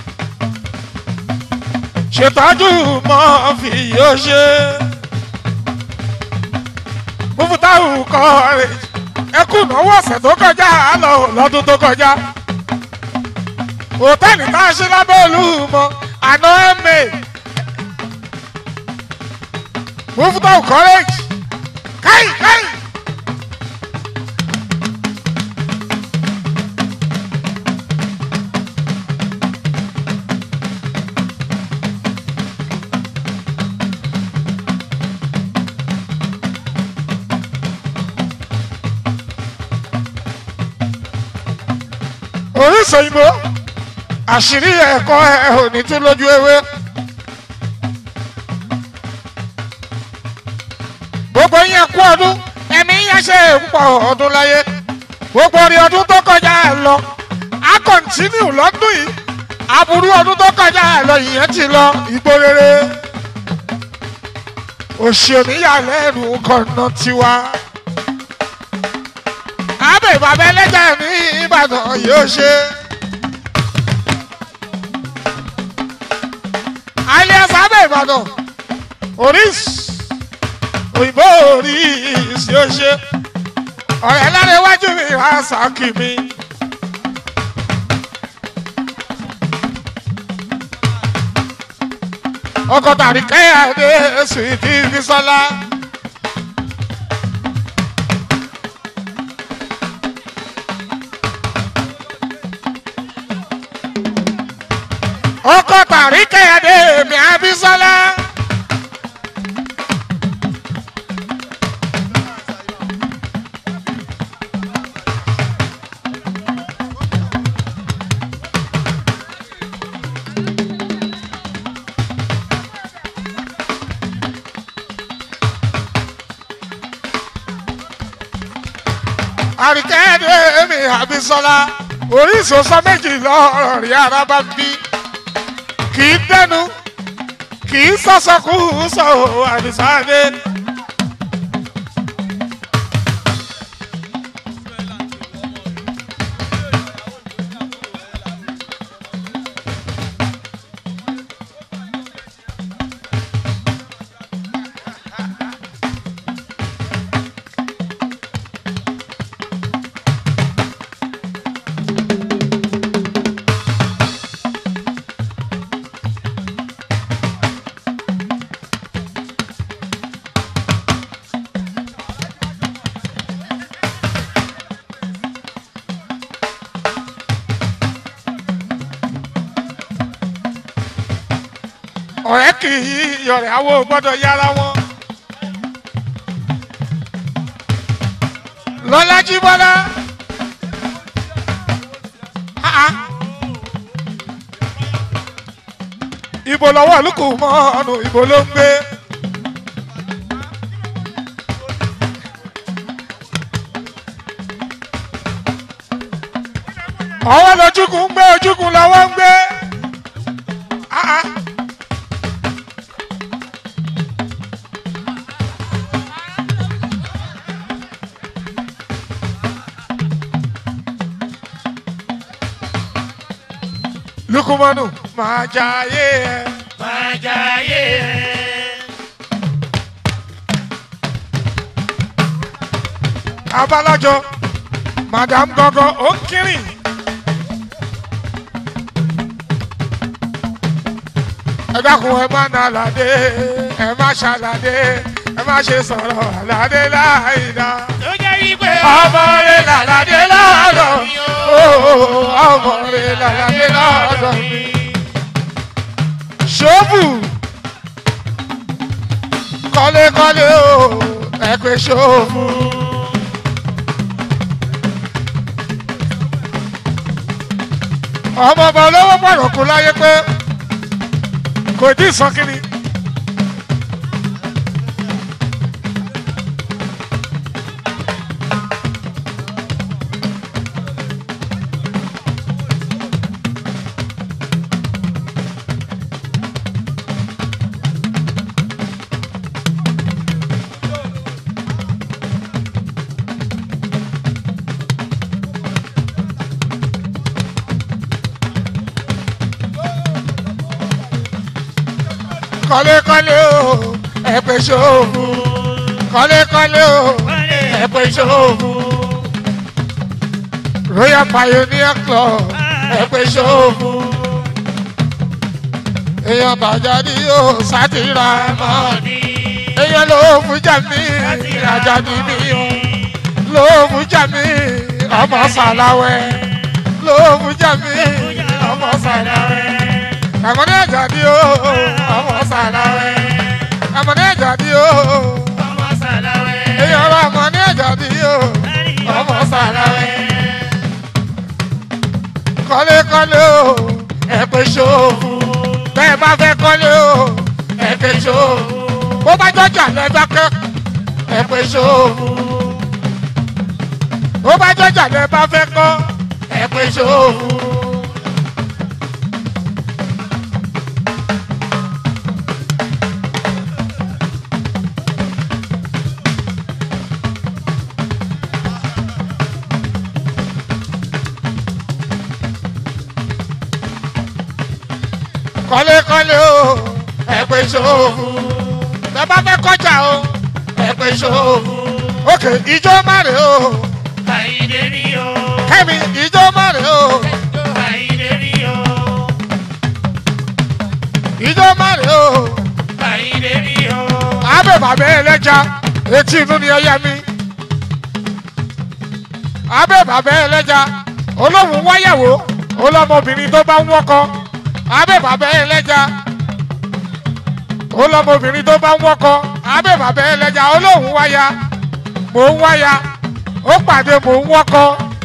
[SPEAKER 1] ṣètọ́jú mọ́ fi yóò ṣe. Mufutahu kọ́ọ̀rẹ́ ẹkú náwó ọ̀sẹ̀ tó kọjá lọ lọ́dún tó kọjá. Hòtẹ́ẹ̀lì tá a ṣe lábẹ́ olúmọ àná ẹ̀mẹ́. Mufutahu kọ́rẹ́jì káì káì. oríṣi òyìnbó àṣírí ẹ̀kọ́ ẹ̀ ò ní tún lójú ewé. gbogbo yẹn kú ọdún ẹ̀mí yẹn ṣe púpọ̀ ọdún láyé gbogbo orí ọdún tó kọjá ẹ̀ lọ á kọ̀ntínú lọ́dún yìí aburú ọdún tó kọjá ẹ̀ lọ ìyẹn ti lọ igbó rere òṣèlú kọ̀nà tiwa abẹ́ bàbá ẹlẹ́jà ní ìbàdàn yóò ṣe. alias abẹ́ ìbàdàn oris òyìnbó oris yóò ṣe ọ̀rẹ́ lára iwájú mi wá sàkì mi. ọkọ̀ tàbí kẹ́hìndé sùìtì bísọ́lá. ọkọ̀ tàbí kẹ́hìndé mi àbísọ́lá. àríkẹ́dé mi àbísọ́lá oríṣi sọ méjì lọ́rọ̀ rí ara bá bí kì í dẹnu kì í sọ́sọ́kù sọ àdìsáde. ọ̀rẹ́ kì í yọ̀rẹ̀ awo gbọ́dọ̀ yára wọn. lọ́lájí bọ́lá. ibo lọ́wọ́ olùkù mọ́ ọ̀nà ibo ló ń gbé. ọwọ́ lójúkùn ń gbé ojúkùn lọ́wọ́ ń gbé. Ah, ah. lukumanu máa jayé ẹ.
[SPEAKER 2] máa jayé ẹ.
[SPEAKER 1] abalajọ madam gọgọ ó ń kírìn. ẹ dákun ẹ má na àlàdé ẹ má ṣàlàdé ẹ má ṣe sọ̀rọ̀ àlàdé láìda.
[SPEAKER 2] tó jẹ́ wípé
[SPEAKER 1] ọmọ rẹ làlàdé lọ́dọ̀ o ọmọ rẹ làlàdé lọ́dọ̀ mi. ṣọ́ọ̀bù kọ́lékọ́lé o ẹ pé ṣọ́ọ̀bù. ọmọ ọba olówó pàrọ̀ kú láyé pé kò tí ì sọ kínní. kọ́lékọ́lé o ẹ pé ṣòfò kọ́lékọ́lé o ẹ pé ṣòfò royal pioneer club ẹ pé ṣòfò èèyàn bàjáde o sátìrà mọ́
[SPEAKER 2] ní
[SPEAKER 1] èèyàn ló fún jàmí àjàdí mi o ló fún jàmí ọmọ sàláwẹ̀ ló fún jàmí ọmọ sàláwẹ̀ àmọ́dé àjàdí o ọmọ sàláwẹ̀ àmọ́dé àjàdí o
[SPEAKER 2] ọmọ sàlàwẹ̀.
[SPEAKER 1] èèyàn ọ̀rọ̀ àmọ́dé àjàdí o ọmọ sàláwẹ̀ kọ́lékọ́lé o ẹ pé ṣòfò bẹ́ẹ̀ bá fẹ́ kọ́lé o ẹ pé ṣòfò bó bá jọjà lẹ́dákẹ́ ẹ pé ṣòfò bó bá jọjà lẹ́ bá fẹ́ kọ́ ẹ pé ṣòfò. kọ́lékọ́lé o ẹ pé ṣòfò bẹ́ẹ̀ bá fẹ́ kọjá o
[SPEAKER 2] ẹ̀pẹ̀ ṣòwò.
[SPEAKER 1] ok ìjọ márè o
[SPEAKER 2] Àyìndé ni o.
[SPEAKER 1] kẹ́mi ìjọ márè o
[SPEAKER 2] Àyìndé ni o.
[SPEAKER 1] ìjọ márè o
[SPEAKER 2] Àyìndé ni o.
[SPEAKER 1] abẹ́ bàbá ẹlẹ́ja etí inú ni ẹyẹ mi abẹ́ bàbá ẹlẹ́ja olóhùn wáyàwó olọ́mọbìnrin tó bá ń wọ́kọ abẹ́ bàbá ẹlẹ́ja olọ́mọbìnrin tó bá ń wọ́kọ abẹ́ bàbá ẹlẹ́ja olóhùn wáyà mò ń wáyà ó pàdé mò ń wọ́kọ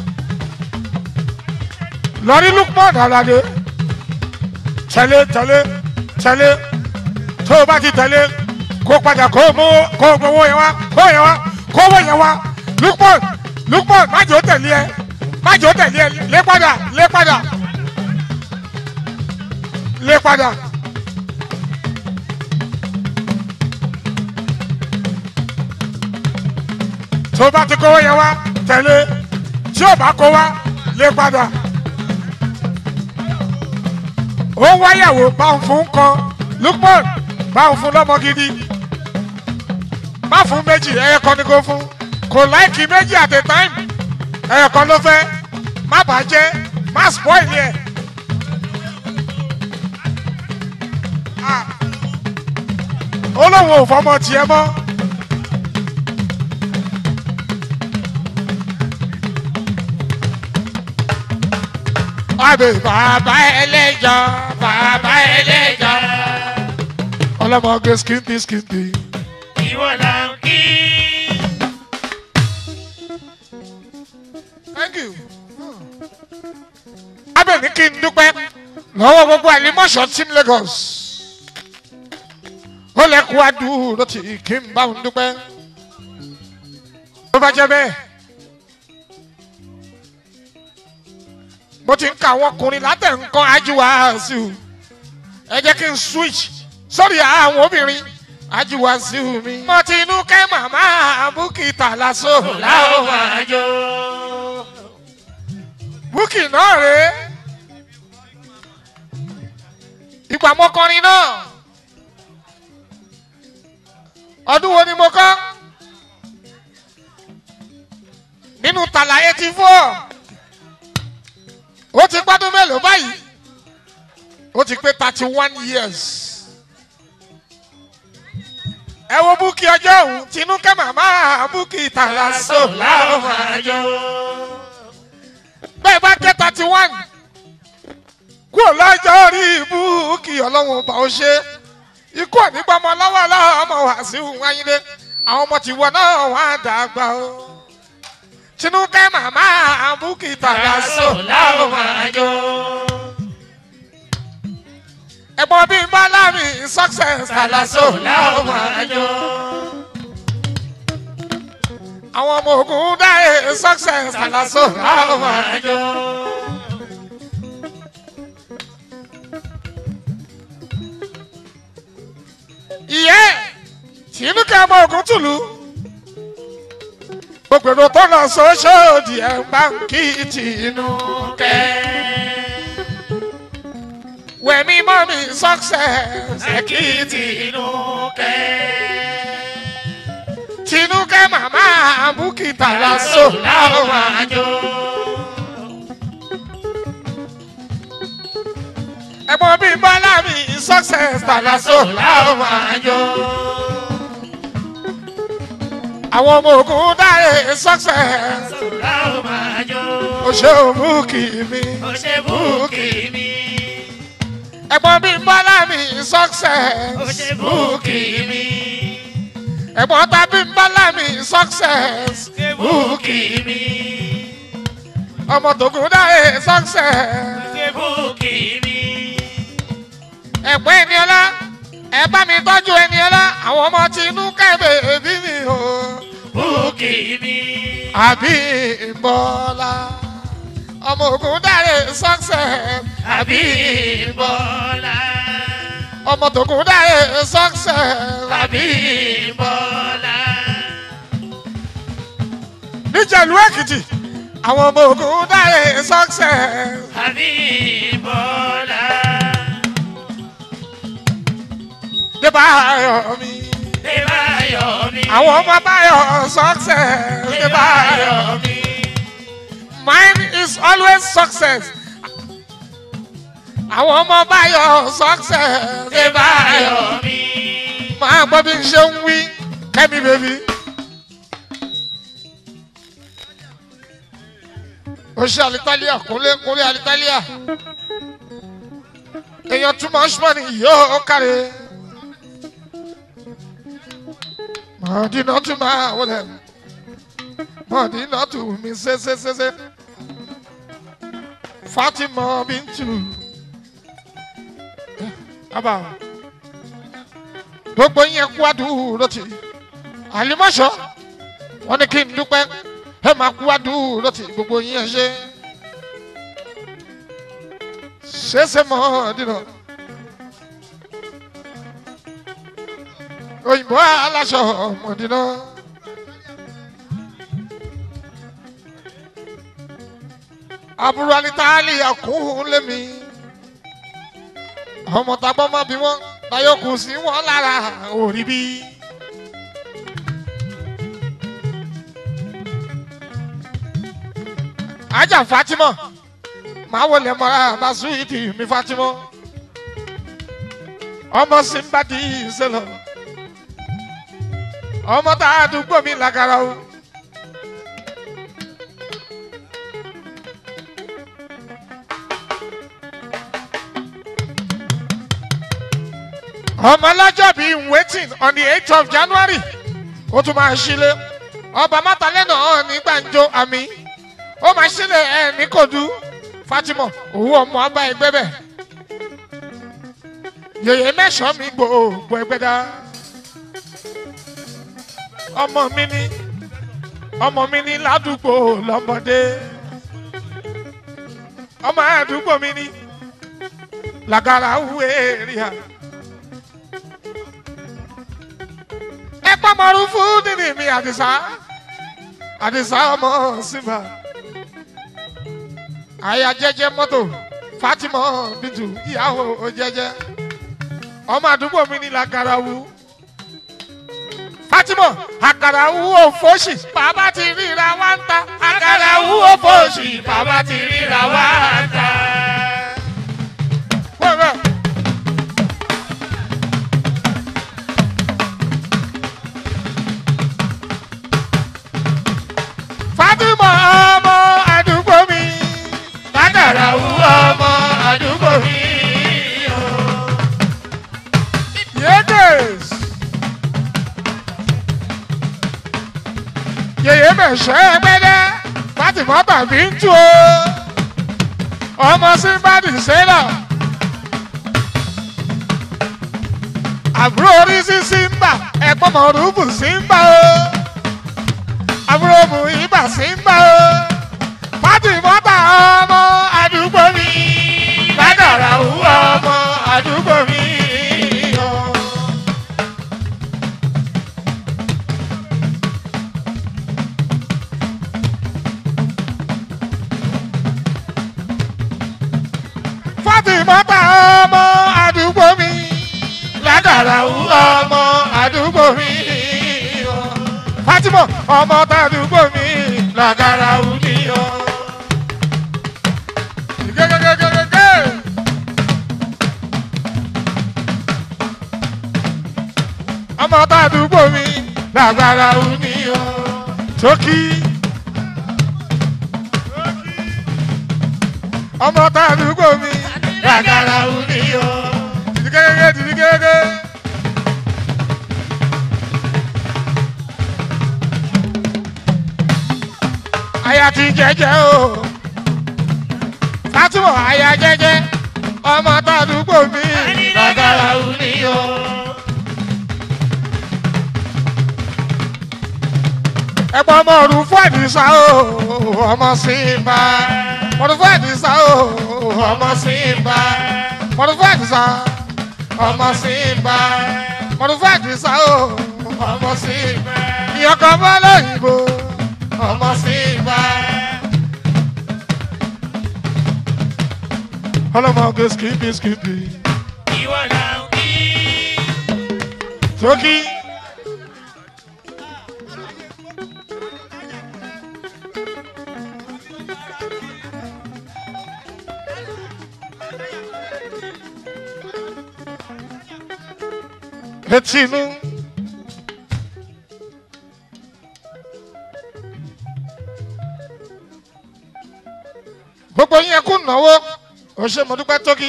[SPEAKER 1] lọ́rí lukman alade tẹ̀lé tẹ̀lé tẹ̀lé tó o bá ti tẹ̀lé kó padà kó o mú kó o gbowó yẹn wá kó yẹn wá kó owó yẹn wá lukman lukman má jò tẹ̀lé ẹ má jò tẹ̀lé ẹ lé padà lé padà lé padà. tó o bá ti kówó yẹn wá tẹ̀lé tí o bá kó wá lé padà. ó ń wáyàwó bá ń fún kan lukman bá ń fún lọ́mọ gidi má fún méjì ẹyẹ kan ni kò fún kò láìkì méjì at a time ẹyẹ kan ló fẹ́ má bàjẹ́ má spoil yẹ. Ah. ó lóun ò fọmọ tiẹ̀ mọ́. Àbẹ̀ bàbá ẹlẹ́jọ́ bàbá ẹlẹ́jọ́ ọlọ́mọge skinty skinty.
[SPEAKER 2] Ìwọ là ń kí.
[SPEAKER 1] Thank you. Abẹ́ ní kí n dúpẹ́ lọ́wọ́ gbogbo àlímọ̀ṣọ́ team Lagos. Ó lẹ́kùn àdúró tí kí n bá òun dúpẹ́. Tó bá jẹ́ bẹ́ẹ̀. Mo ti ń ka àwọn ọkùnrin látẹ̀ nǹkan ajíwá sí o. Ẹ jẹ́ kí n switch sórí àwọn obìnrin ajíwá sí o mi. Mo ti inú kẹ́ màmá Bukita lásò
[SPEAKER 2] Láò máa jó.
[SPEAKER 1] búkì náà rèé ìgbà mọ́kànrin náà ọdún wo ni mo kọ́ nínú tàlà eighty four ó ti gbádùn mélòó báyìí ó ti pé thirty one years ẹ wo búkì ọjọ́ òun tinúkẹ́ màmá búkì tàlà so
[SPEAKER 2] Láò máa jó.
[SPEAKER 1] bẹ́ẹ̀ bá jẹ́ thirty one kúrò lọ́jọ́ orí ibú kí ọlọ́run ọba ó ṣe ikú ànígbàmọ lọ́wọ́ lọ́wọ́ ọmọ wàásù wáyé àwọn ọmọ tìwọ náà wà á dàgbà o tinúkẹ́ màmá búkìtà lásò
[SPEAKER 2] Láò máa jó.
[SPEAKER 1] ẹ̀gbọ́n bíi bálámì success
[SPEAKER 2] Kàlàsó láò máa jó.
[SPEAKER 1] àwọn ọmọ ogun dáhẹ success lásò
[SPEAKER 2] Láò máa jó.
[SPEAKER 1] ìyẹ́ tinúkẹ́ ọmọ ogun tùlù gbogbo èrò tó lọ sọ́sọ́ọ̀dì ẹ̀ ń bá ń kí tìǹú kẹ́. wẹ̀mí mọ́ mi success
[SPEAKER 2] Ẹ̀kìtì inú kẹ́.
[SPEAKER 1] tinúkẹ́ màmá búkìtà
[SPEAKER 2] Kàlàsó
[SPEAKER 1] lásò
[SPEAKER 2] láò máa jó.
[SPEAKER 1] ẹ̀gbọ́n bíi bọ́lá mi success
[SPEAKER 2] Kàlàsó
[SPEAKER 1] tàlásò
[SPEAKER 2] láò máa jó.
[SPEAKER 1] àwọn ọmọ ogun dáre success
[SPEAKER 2] Láò máa jó.
[SPEAKER 1] òṣè òmùkì mi
[SPEAKER 2] Ó ṣe búùkì mi.
[SPEAKER 1] ẹ̀gbọ́n bíi bọ́lá mi
[SPEAKER 2] Ó
[SPEAKER 1] success
[SPEAKER 2] ṣe búùkì mi.
[SPEAKER 1] ẹ̀gbọ́n tàbí bọ́lá mi success
[SPEAKER 2] Ṣe búùkì mi.
[SPEAKER 1] ọmọ tògùn dáre success
[SPEAKER 2] Ṣe búùkì mi.
[SPEAKER 1] ẹ̀gbọ́n Ẹniọlá ẹ bá mi tọ́jú Ẹniọlá àwọn ọmọ tinú kẹ́bẹ̀ bí mi o
[SPEAKER 2] Búùkì mi.
[SPEAKER 1] àbí ìbọ́lá ọmọ ogun dáre success
[SPEAKER 2] Àbí Bọ́lá.
[SPEAKER 1] ọmọ tògùn dáre success
[SPEAKER 2] Àbí Bọ́lá.
[SPEAKER 1] níjẹ̀lú Èkìtì àwọn ọmọ ogun dáre success
[SPEAKER 2] Àbí Bọ́lá.
[SPEAKER 1] débà ayọ̀ mi àwọn ọmọ báyọ̀ success ní báyọ̀
[SPEAKER 2] mi.
[SPEAKER 1] mine is always success àwọn ọmọ báyọ̀ success ní báyọ̀
[SPEAKER 2] mi.
[SPEAKER 1] máa gbọ́ bí n ṣe ń wí kẹ́mi bèbí. o ṣe alitalia kúnlé kúnlé alitalia èèyàn too much money yóò kárí. mọ̀ọ́dínà tún máa wọlé mọ̀ọ́dínà tún mi ṣeéṣeéṣe fatima bintu bàbá gbogbo yẹn kú àdúró tì àlìmọ́ṣọ́ wọn ní kí n dúpẹ́ ẹ máa kú àdúró tì gbogbo yẹn ṣe ṣeéṣe mọ̀ọ́dínà. òyìnbó aláṣọ ọmọdínà. àbúrò alítàálì àkúhùn lémi. ọmọ tagbọ́n má bí wọ́n láyọ̀ kù sí wọn lára òrí bí. ajá fatima màá wọlé mọ́ra bá súwìtì mi fatima ọmọ simbadi ìṣẹlẹ ọmọ tá a dùgbò mi lágara o. ọmọ lọ́jọ́ bíi waiting on the eighth of january ó tún máa ṣílé ọba mátàlẹ́ náà ní gbàǹjo àmì ó máa ṣílé ẹ̀ ní kòdú fatima òwú ọmọ ọba ẹgbẹ́ bẹ̀ yèyé mẹ́sàn-án mi gbòògbò ẹgbẹ́ dá ọmọ mi ní ọmọ mi ní ládùúgbò lọ́mọdé ọmọ àdúgbò mi ní làgàrà wúwo èrìà. ẹ pàmòrú fún nínú mi àdìsá àdìsá ọmọ síbà àyà jẹjẹ mọ́tò fatima bìtù ìyàwó jẹjẹ ọmọ àdúgbò mi ní làgàrà wú fatima àkàrà wú òfòṣì bàbá ti ríra wá ń ta
[SPEAKER 2] àkàrà wú òfòṣì bàbá ti ríra wá ta.
[SPEAKER 1] wẹ́wẹ́. fatima ọmọ àdúgbò mi
[SPEAKER 2] àkàrà wú ọmọ àdúgbò mi.
[SPEAKER 1] yédes yèyé mẹsẹ ẹgbẹdẹ fatima tàbí ń tu o ọmọ símbàdì sẹlọ àbúrò orí sí símbà ẹ̀gbọ́n mọ̀rúbù símbà o àbúrò mú ibà símbà o fatima tà ọmọ àdúgbò mi
[SPEAKER 2] àkàrà wú ọmọ àdúgbò mi.
[SPEAKER 1] fatima tà ọmọ àdúgbò mi
[SPEAKER 2] àkàrà wú ọmọ àdúgbò mi.
[SPEAKER 1] fatima ọmọ tàdúgbò mi
[SPEAKER 2] àkàrà wú ni o.
[SPEAKER 1] gẹ́gẹ́gẹ́gẹ́gẹ́. ọmọ tàdúgbò mi
[SPEAKER 2] àkàrà wú ni o.
[SPEAKER 1] tókì. ọmọ tàdúgbò mi
[SPEAKER 2] àkàrà wú ni o.
[SPEAKER 1] dìdígẹ́gẹ́ dìdígẹ́gẹ́. aya ti jẹjẹ o fatima aya jẹjẹ ọmọ tàdúgbò mi
[SPEAKER 2] àkàrà wú ni o.
[SPEAKER 1] ẹ̀pọ̀ ọmọ ọdún fún àdìsá o ọmọ simba ọdún fún àdìsá o ọmọ simba ọdún fún àdìsá ọmọ simba ọdún fún àdìsá o ọmọ simba ìyọkọ̀ ọmọ lóyìnbó ọmọ simba. ọlọmọ ọgẹ skipi skipi
[SPEAKER 2] ìwọ náà kí.
[SPEAKER 1] tókì etí inú. gbogbo yín kú náwó ó ṣe mo dúpẹ́ tókì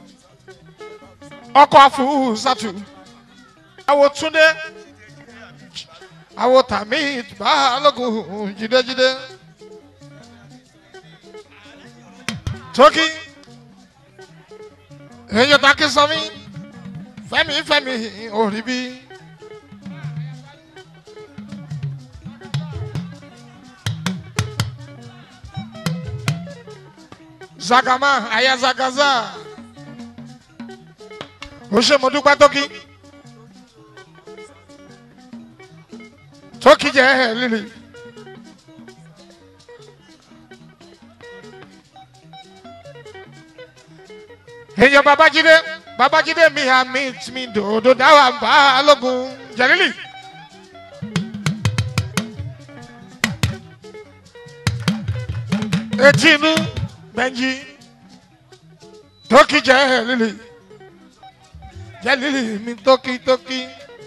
[SPEAKER 1] ọkọ̀ àfúùsàtù àwo túndé àwo tàmí balógun jídéjídé tókì èyí takí sanmi fẹmi fẹmi òrí bí. zagama aya zagaza ó ṣe mo dúpẹ́ tókì tókì jẹ́ lílì. èèyàn babájídé babájídé mi àmì mi dòdò dáwà balógun jẹ̀lílì. etí inú bẹ́ńjì tókì jẹ̀lílì jẹ̀lílì mi tókì tókì.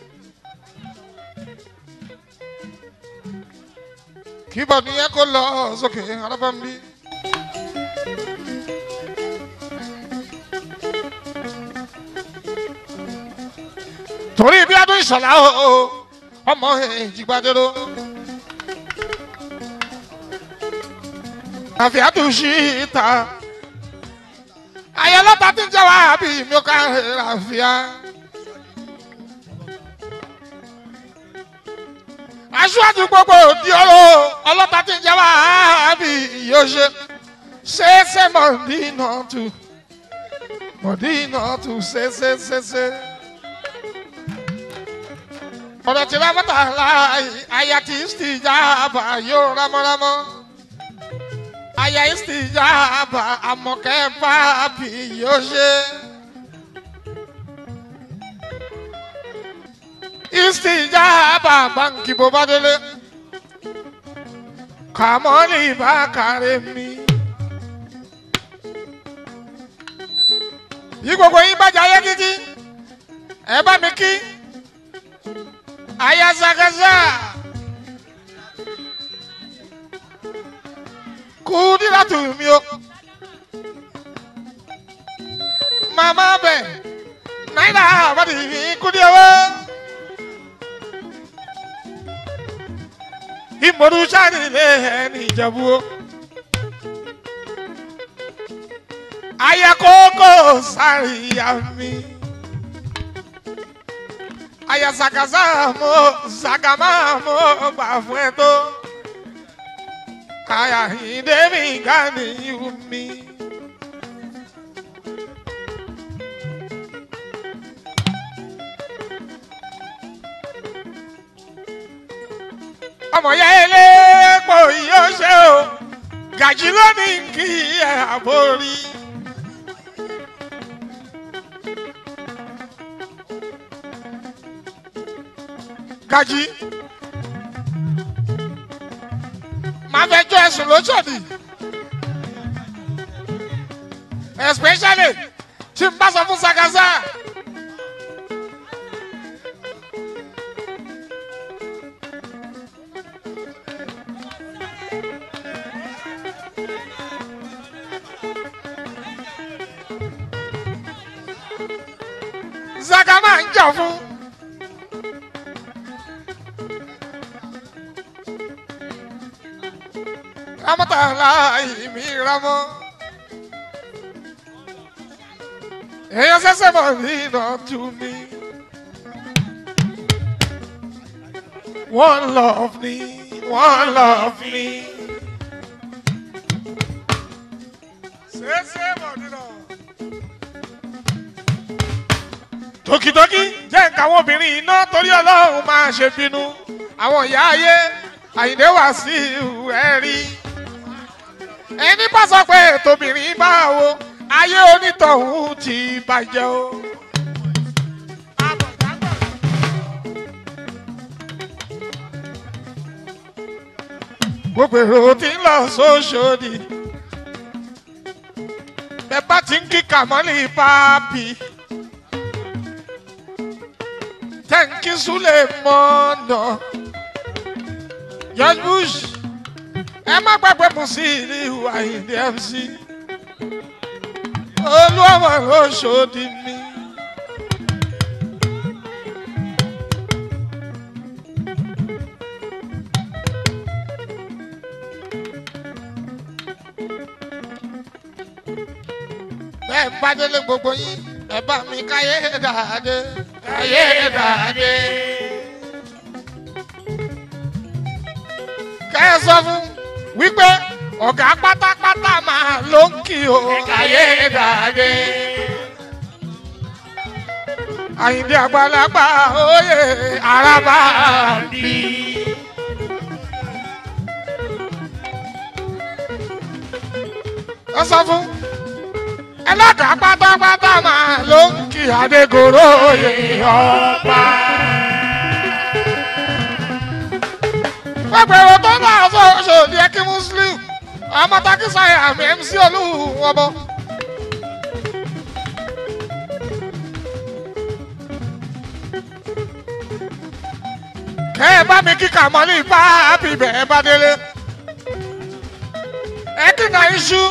[SPEAKER 1] kíbọ̀ nìyẹn kó lọ sókè alábàmbí. torí bí adún ìṣọ̀lá o ọmọ ìjìgbadero. àfi àtúnṣe ìta ayọlọta tí ń jẹ wá bí mi ò ká àfíà. aṣáájú gbogbo òdi ọ̀rọ̀ ọlọ́ta tí ń jẹ wá bí yóò ṣe ṣe é ṣe mọ̀dínà tù mọ̀dínà tù ṣe ṣe ṣe ṣe ọ̀rọ̀ tí rámọ́tà láàyè àyà tí ìsìtìjàbà yóò rámọ́rámọ́ àyà ìsìtìjàbà àmọ̀kẹ́ bábí yóò ṣe. ìsìtìjàbà báńkì bó bá délé kàmọ́lì bá kàrẹ́ mi. yí gbogbo yín bá jayé títí ẹ bá mi kí ayazagaza kudira tu mi o mama bẹ naira abadi kudi owo imoru sani le ẹni ìjẹ̀bú o ayakoko sari ya mi aya zagaza mo zagama mo gbà fún ẹ tó kaya ìdẹ́mi gani mi. ọmọ ya elépo yóò ṣe o gàjí lónìí kí ẹ àbórí. gají máa fẹ́ jọ ẹ̀sùn lóṣòdì especially tí n bá sọ fún sagaza. zaga máa ń jà fún. ramọ́tàlá ìmí ramọ́. èèyàn ṣẹ̀ṣẹ̀ bọ̀ nínú tú mi. one love me one love me. ṣẹ̀ṣẹ̀ bọ̀ nínú. tòkìtòkì jẹ́ nǹkan àwọn obìnrin iná torí ọlọ́run máa ṣe bínú àwọn ìyá ayé àyìndé wá sí ẹ̀rí ẹni bá sọ pé tòbìnrin bá wo ayé onítọ̀hún ti bàjẹ́ o. gbogbo èrò tí ń lọ sóṣòdì bẹ́ẹ̀ bá ti ń kí kàmọ́lì pápí kí súlẹ̀ mọ́nà george bush ẹ má gbàgbé mu sí ìlú àyíndé mc olúwàmọ̀ ló ṣòdì mi. bẹ́ẹ̀ bá délé gbogbo yín ẹ bá mi káyé dáadé káyé dáadé. kẹ́ ẹ sọ fún wípé ọ̀gá pátápátá máa ló ń kí o káyé dáadé. àyìndé àgbàlagbà oyè araba bí. ẹ sọ fún ẹlẹ́dàá pátápátá máa ló ń kí adégoro oyè ọba. gbogbo èrò tó náà sọ ṣòdì ẹkí muslim ọmọ takisaya àmì mc olúwo ọmọ. kẹ́ ẹ bá mi kíkà mọ́ ní ipá bíbẹ̀ ẹ bá délé. ẹ kíkà iṣu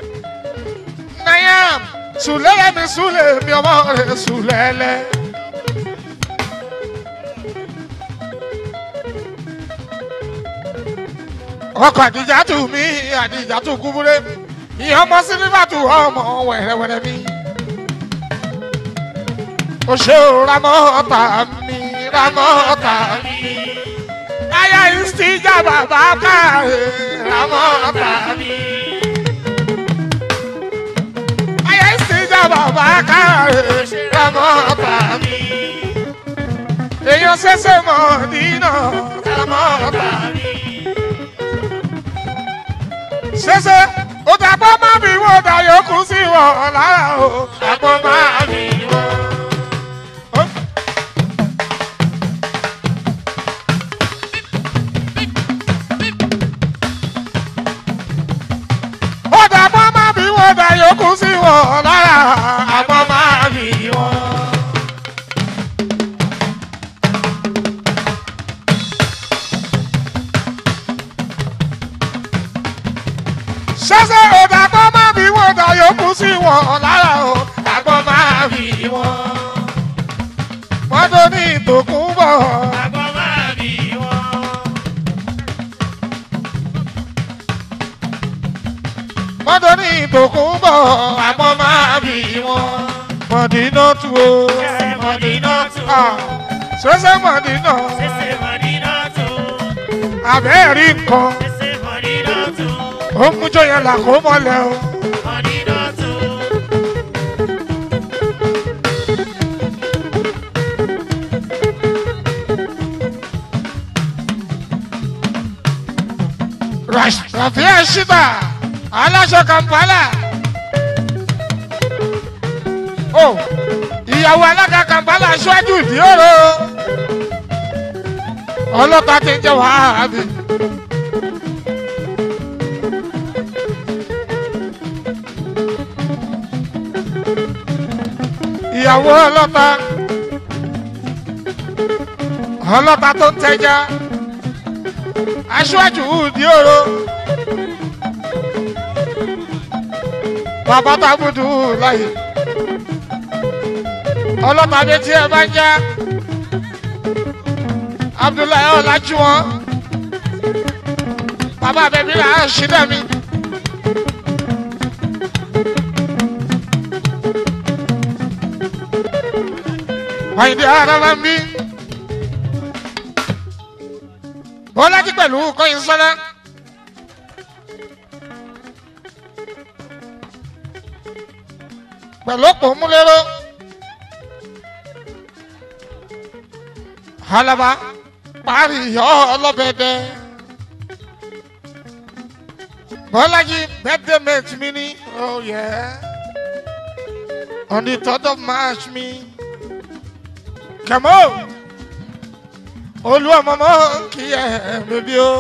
[SPEAKER 1] nayam sulele mi sule mi ọmọ rẹ sulele. ọkọ àdìjàtù mi àdìjàtù kúbúrẹ ìyẹn ọmọ sílífàtù ọmọ wẹrẹwẹrẹ mi. o ṣe o ramọ ọta mi ramọ ọta mi. aya ìsìjà bàbá káre ramọ ọta mi. ìjà bàbá káre ramọ́ ọ̀tá mi. èèyàn ṣẹ̀ṣẹ̀ mọ̀ nínà ramọ́ ọ̀tá mi. ṣẹ̀ṣẹ̀ ó dàgbọ́ má bí wọ́n dà yòókù sí wọn lára o. dàgbọ́ má bí wọ́n. ó dàgbọ́ má bí wọ́n dà yòókù sí wọn lára àgbọ̀ máa bí wọn. ṣẹ́ṣẹ́ ò dàgbọ́ má bí wọ́n dà yòókù sí wọn lára o àgbọ̀ máa bí wọn. mọ́tò ní ìtòkùn bọ̀.
[SPEAKER 2] Àgbọ̀ máa bí wọn.
[SPEAKER 1] mọ́tò ní ìtòkùn bọ̀ àgbọ̀ máa bí wọn. mọ̀dínà tu o.
[SPEAKER 2] Ṣẹ̀ṣẹ̀ Mọ̀dínà tù.
[SPEAKER 1] Ah, ṣẹ́ṣẹ́ mọ̀dínà.
[SPEAKER 2] Ṣẹ̀ṣẹ̀ Mọ̀dínà tù.
[SPEAKER 1] àbẹ́ẹ̀rí nǹkan.
[SPEAKER 2] Ṣẹ̀ṣẹ̀ Mọ̀dínà tù.
[SPEAKER 1] ó mú jọyọ̀ là kó mọ́lẹ̀ o.
[SPEAKER 2] Mọ̀dínà tù.
[SPEAKER 1] Rafia Shiba aláṣọ Kampala. Ó ìyàwó alága Kampala aṣáájú ìdíòrò. Ọlọ́pàá ti ń jẹ́ wàhálà. Ìyàwó ọlọ́pàá. Ọlọ́pàá tó ń tẹja aṣáájú di oro bàbá tábùdù láyé ọlọ́pàá bíi tí ẹ bá ń já abdullahi ọ̀làjúwọ̀n bàbá bẹ̀bí là á ṣí dẹ̀mí. Àyìndé ara máa ń bí. Bọ́lájí pẹ̀lú kọ́yìn sọ́lá. Pẹ̀lú òpó múlẹ́rọ́. Halaba parí ìyọ́ ọlọ́bẹ̀dẹ. Bọ́lájí birthday mate mi ní. Oh yeah. On the third of March mi. Come on olú ọmọ mọ kí ẹ bẹbí o.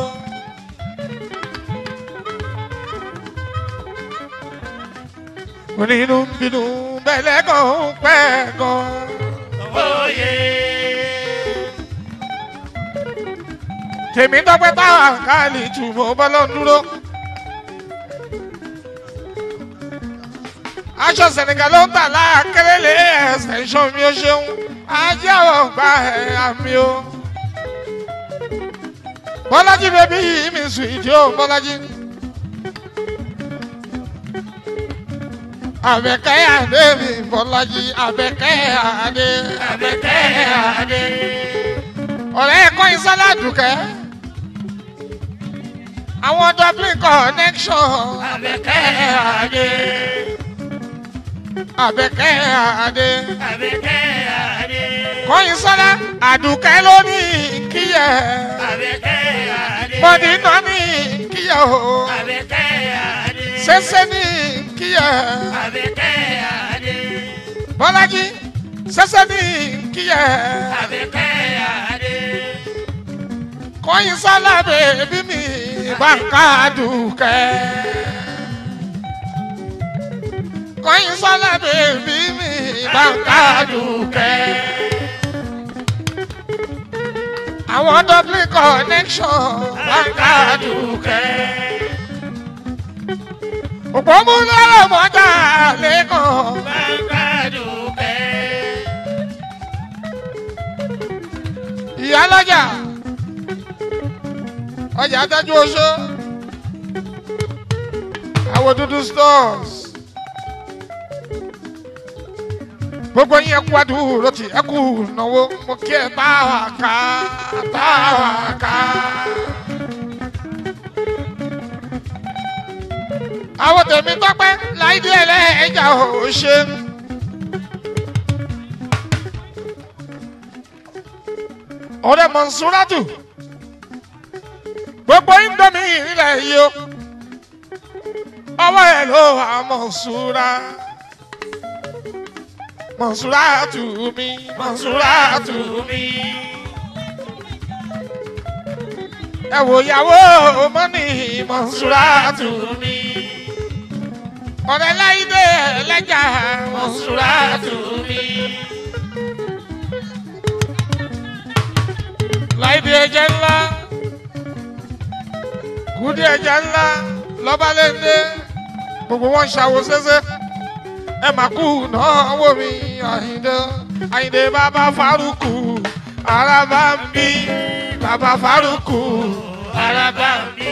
[SPEAKER 1] onínú bínú bẹ́lẹ̀ kan pẹ́ gan.
[SPEAKER 2] Oyè.
[SPEAKER 1] tèmi dọ́pẹ́ táwọn káàlì tùmọ̀ bọ́lọ́ dúró. aṣọ senegal ló ń tà láàkérélé extension mi ó ṣeun ajé àwọn ọgbà ẹ̀ àmì o. bọ́lájí bẹ́bí yìí mi sùn ìdí o bọ́lájí. àbẹ̀kẹ́ àdé mi bọ́lájí àbẹ̀kẹ́ àdé.
[SPEAKER 2] Àbẹ̀kẹ́ Adé.
[SPEAKER 1] ọ̀rẹ́ ẹ̀kọ́ ìsọ́lá dùkẹ́. àwọn dublin connection.
[SPEAKER 2] Àbẹ̀kẹ́ Adé.
[SPEAKER 1] àbẹ̀kẹ́ àdé.
[SPEAKER 2] Àbẹ̀kẹ́ Adé.
[SPEAKER 1] kọ́yìn sọ́lá àdùkẹ́ ló ní kíyẹ̀.
[SPEAKER 2] Àbẹ̀kẹ́ Adé.
[SPEAKER 1] mọ̀dínà ní kíyẹ̀ o.
[SPEAKER 2] Àbẹ̀kẹ́ Adé.
[SPEAKER 1] sẹ́sẹ́ ní kíyẹ̀.
[SPEAKER 2] Àbẹ̀kẹ́ Adé.
[SPEAKER 1] bọ́lájí sẹ́sẹ́ ní kíyẹ̀.
[SPEAKER 2] Àbẹ̀kẹ́ Adé.
[SPEAKER 1] kọ́yìn sọ́lá bèbí mi bàǹkà àdùkẹ́. kọ́yìn sọ́lá bèbí mi bàǹkà àdùkẹ́. àwọn dublin connection bàǹkà àdùkẹ́. òpómúlọ́rọ̀ mọ́jà lẹ́kọ̀ọ́.
[SPEAKER 2] Bàbá Dùkẹ́.
[SPEAKER 1] ìyá lọ́jà ọjà adájú oṣó àwọn dúdú stores gbogbo yín ẹkú adúró tí ẹkú náwó mo kí ẹ bá wà ká bá wà ká. àwọn tèmi tọpẹ láìdí ẹlẹ́ẹ̀jà ò ṣe. ọ̀rẹ́ mọ̀nsúrátù gbogbo indomi ilẹ̀ yìí o ọwọ́ ẹ̀ ló wà mọ̀nsúrá mọ̀nsúrátù mi mọ̀nsúrátù mi. ẹ wò yàwó mọ́nì mọ̀nsúrátù mi. ọ̀rẹ́ láìdé ẹlẹ́jà mọ̀nsúrátù mi. láìdí ẹjẹ ńlá kùdí ẹjẹ ńlá lọ́balẹ́ndé gbogbo wọn ṣàwò ṣẹṣẹ ẹ mà kú náwó mi àyìndé àyìndé bàbá farukù araba ń bí bàbá farukù
[SPEAKER 2] Araba mi.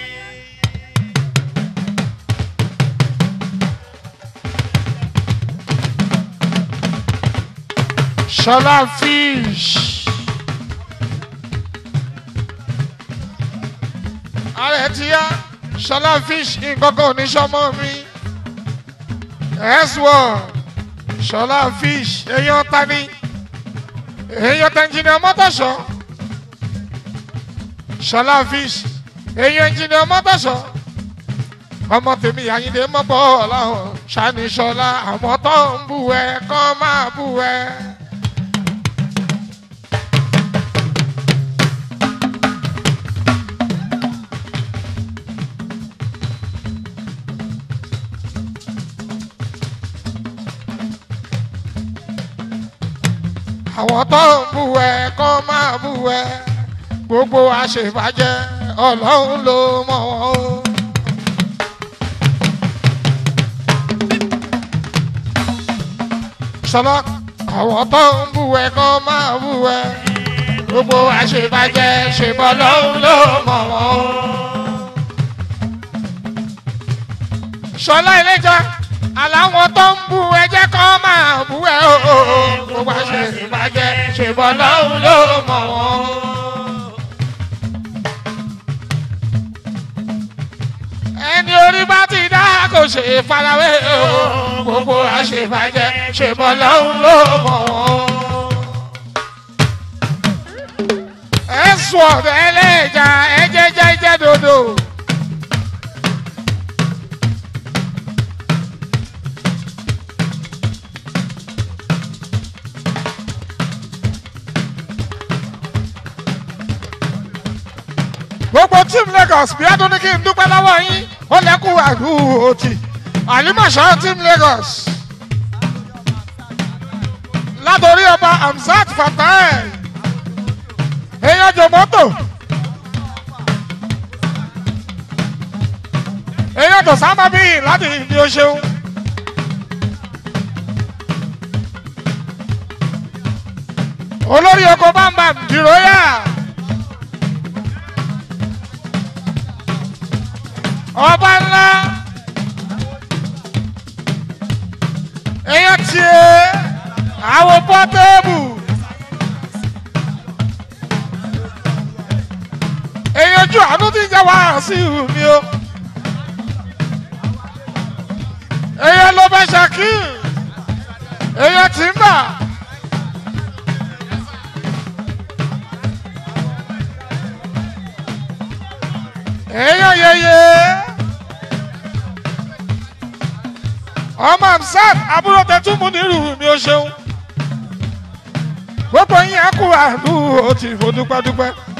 [SPEAKER 1] ṣọlá fish. ààrẹ ti yá ṣọlá fish nǹkan kan ò ní sọmọ mi s1 ṣọlá fish èèyàn tani èèyàn tẹnjìnìà mọ́tòṣọ́ ṣọlá fish èèyàn ẹnjìnìà mọ́tòṣọ́ ọmọ tèmi àyíndé mọ́bọ̀ ọ̀làhùn ṣàní ṣọlá àwọn tó ń bú ẹ kọ́ máa bú ẹ. àwọn tó ń bú ẹ kọ́ máa bú ẹ gbogbo àṣebàjẹ́ ọlọ́run ló mọ̀ wọ́n o. sọlá àwọn tó ń bú ẹ kọ́ máa bú ẹ gbogbo àṣebàjẹ́ ṣèbọ̀ lọ́run ló mọ̀ wọ́n o. sọlá ìlẹ́jà àláwọn tó ń bú ẹjẹ́ kọ́ máa bú ẹ o gbogbo àṣebàjẹ́ ṣèbọ̀ lọ́run ló mọ̀ wọ́n o. ẹni orí bá ti dá kò ṣe farawé o gbogbo àṣebàjẹ́ ṣèbọ̀ lọ́hùn ló mọ̀ wọ́n. ẹ̀sùn ọ̀dọ̀ ẹlẹ́jà ẹ̀jẹ̀ jẹ́jẹ́ dodo. gbogbo team lagos bí adún ní kí n dúpẹ́ lọ́wọ́ yín ó lẹ́kù àdúró tì àlìmọ̀ṣọ́ team lagos látòrí ọba hamzat fatai èèyàn jòmọ́tò èèyàn tó sábà bí láti ìdí o ṣeun. olórí oko bámbam dìróyà. ọba ńlá èèyàn tiẹ̀ àwọn pọ́tẹ́ẹ̀bù. èèyàn ju àánú tí ń jẹ́ wá sí mi o. èèyàn ló bẹ ṣàkí èèyàn tí ń bà. èèyàn yeye ọmọ amsat àbúrò tẹtúmù nírú mi ò ṣeun gbogbo yín á kú àdúró tí mo dúpẹ́ dúpẹ́.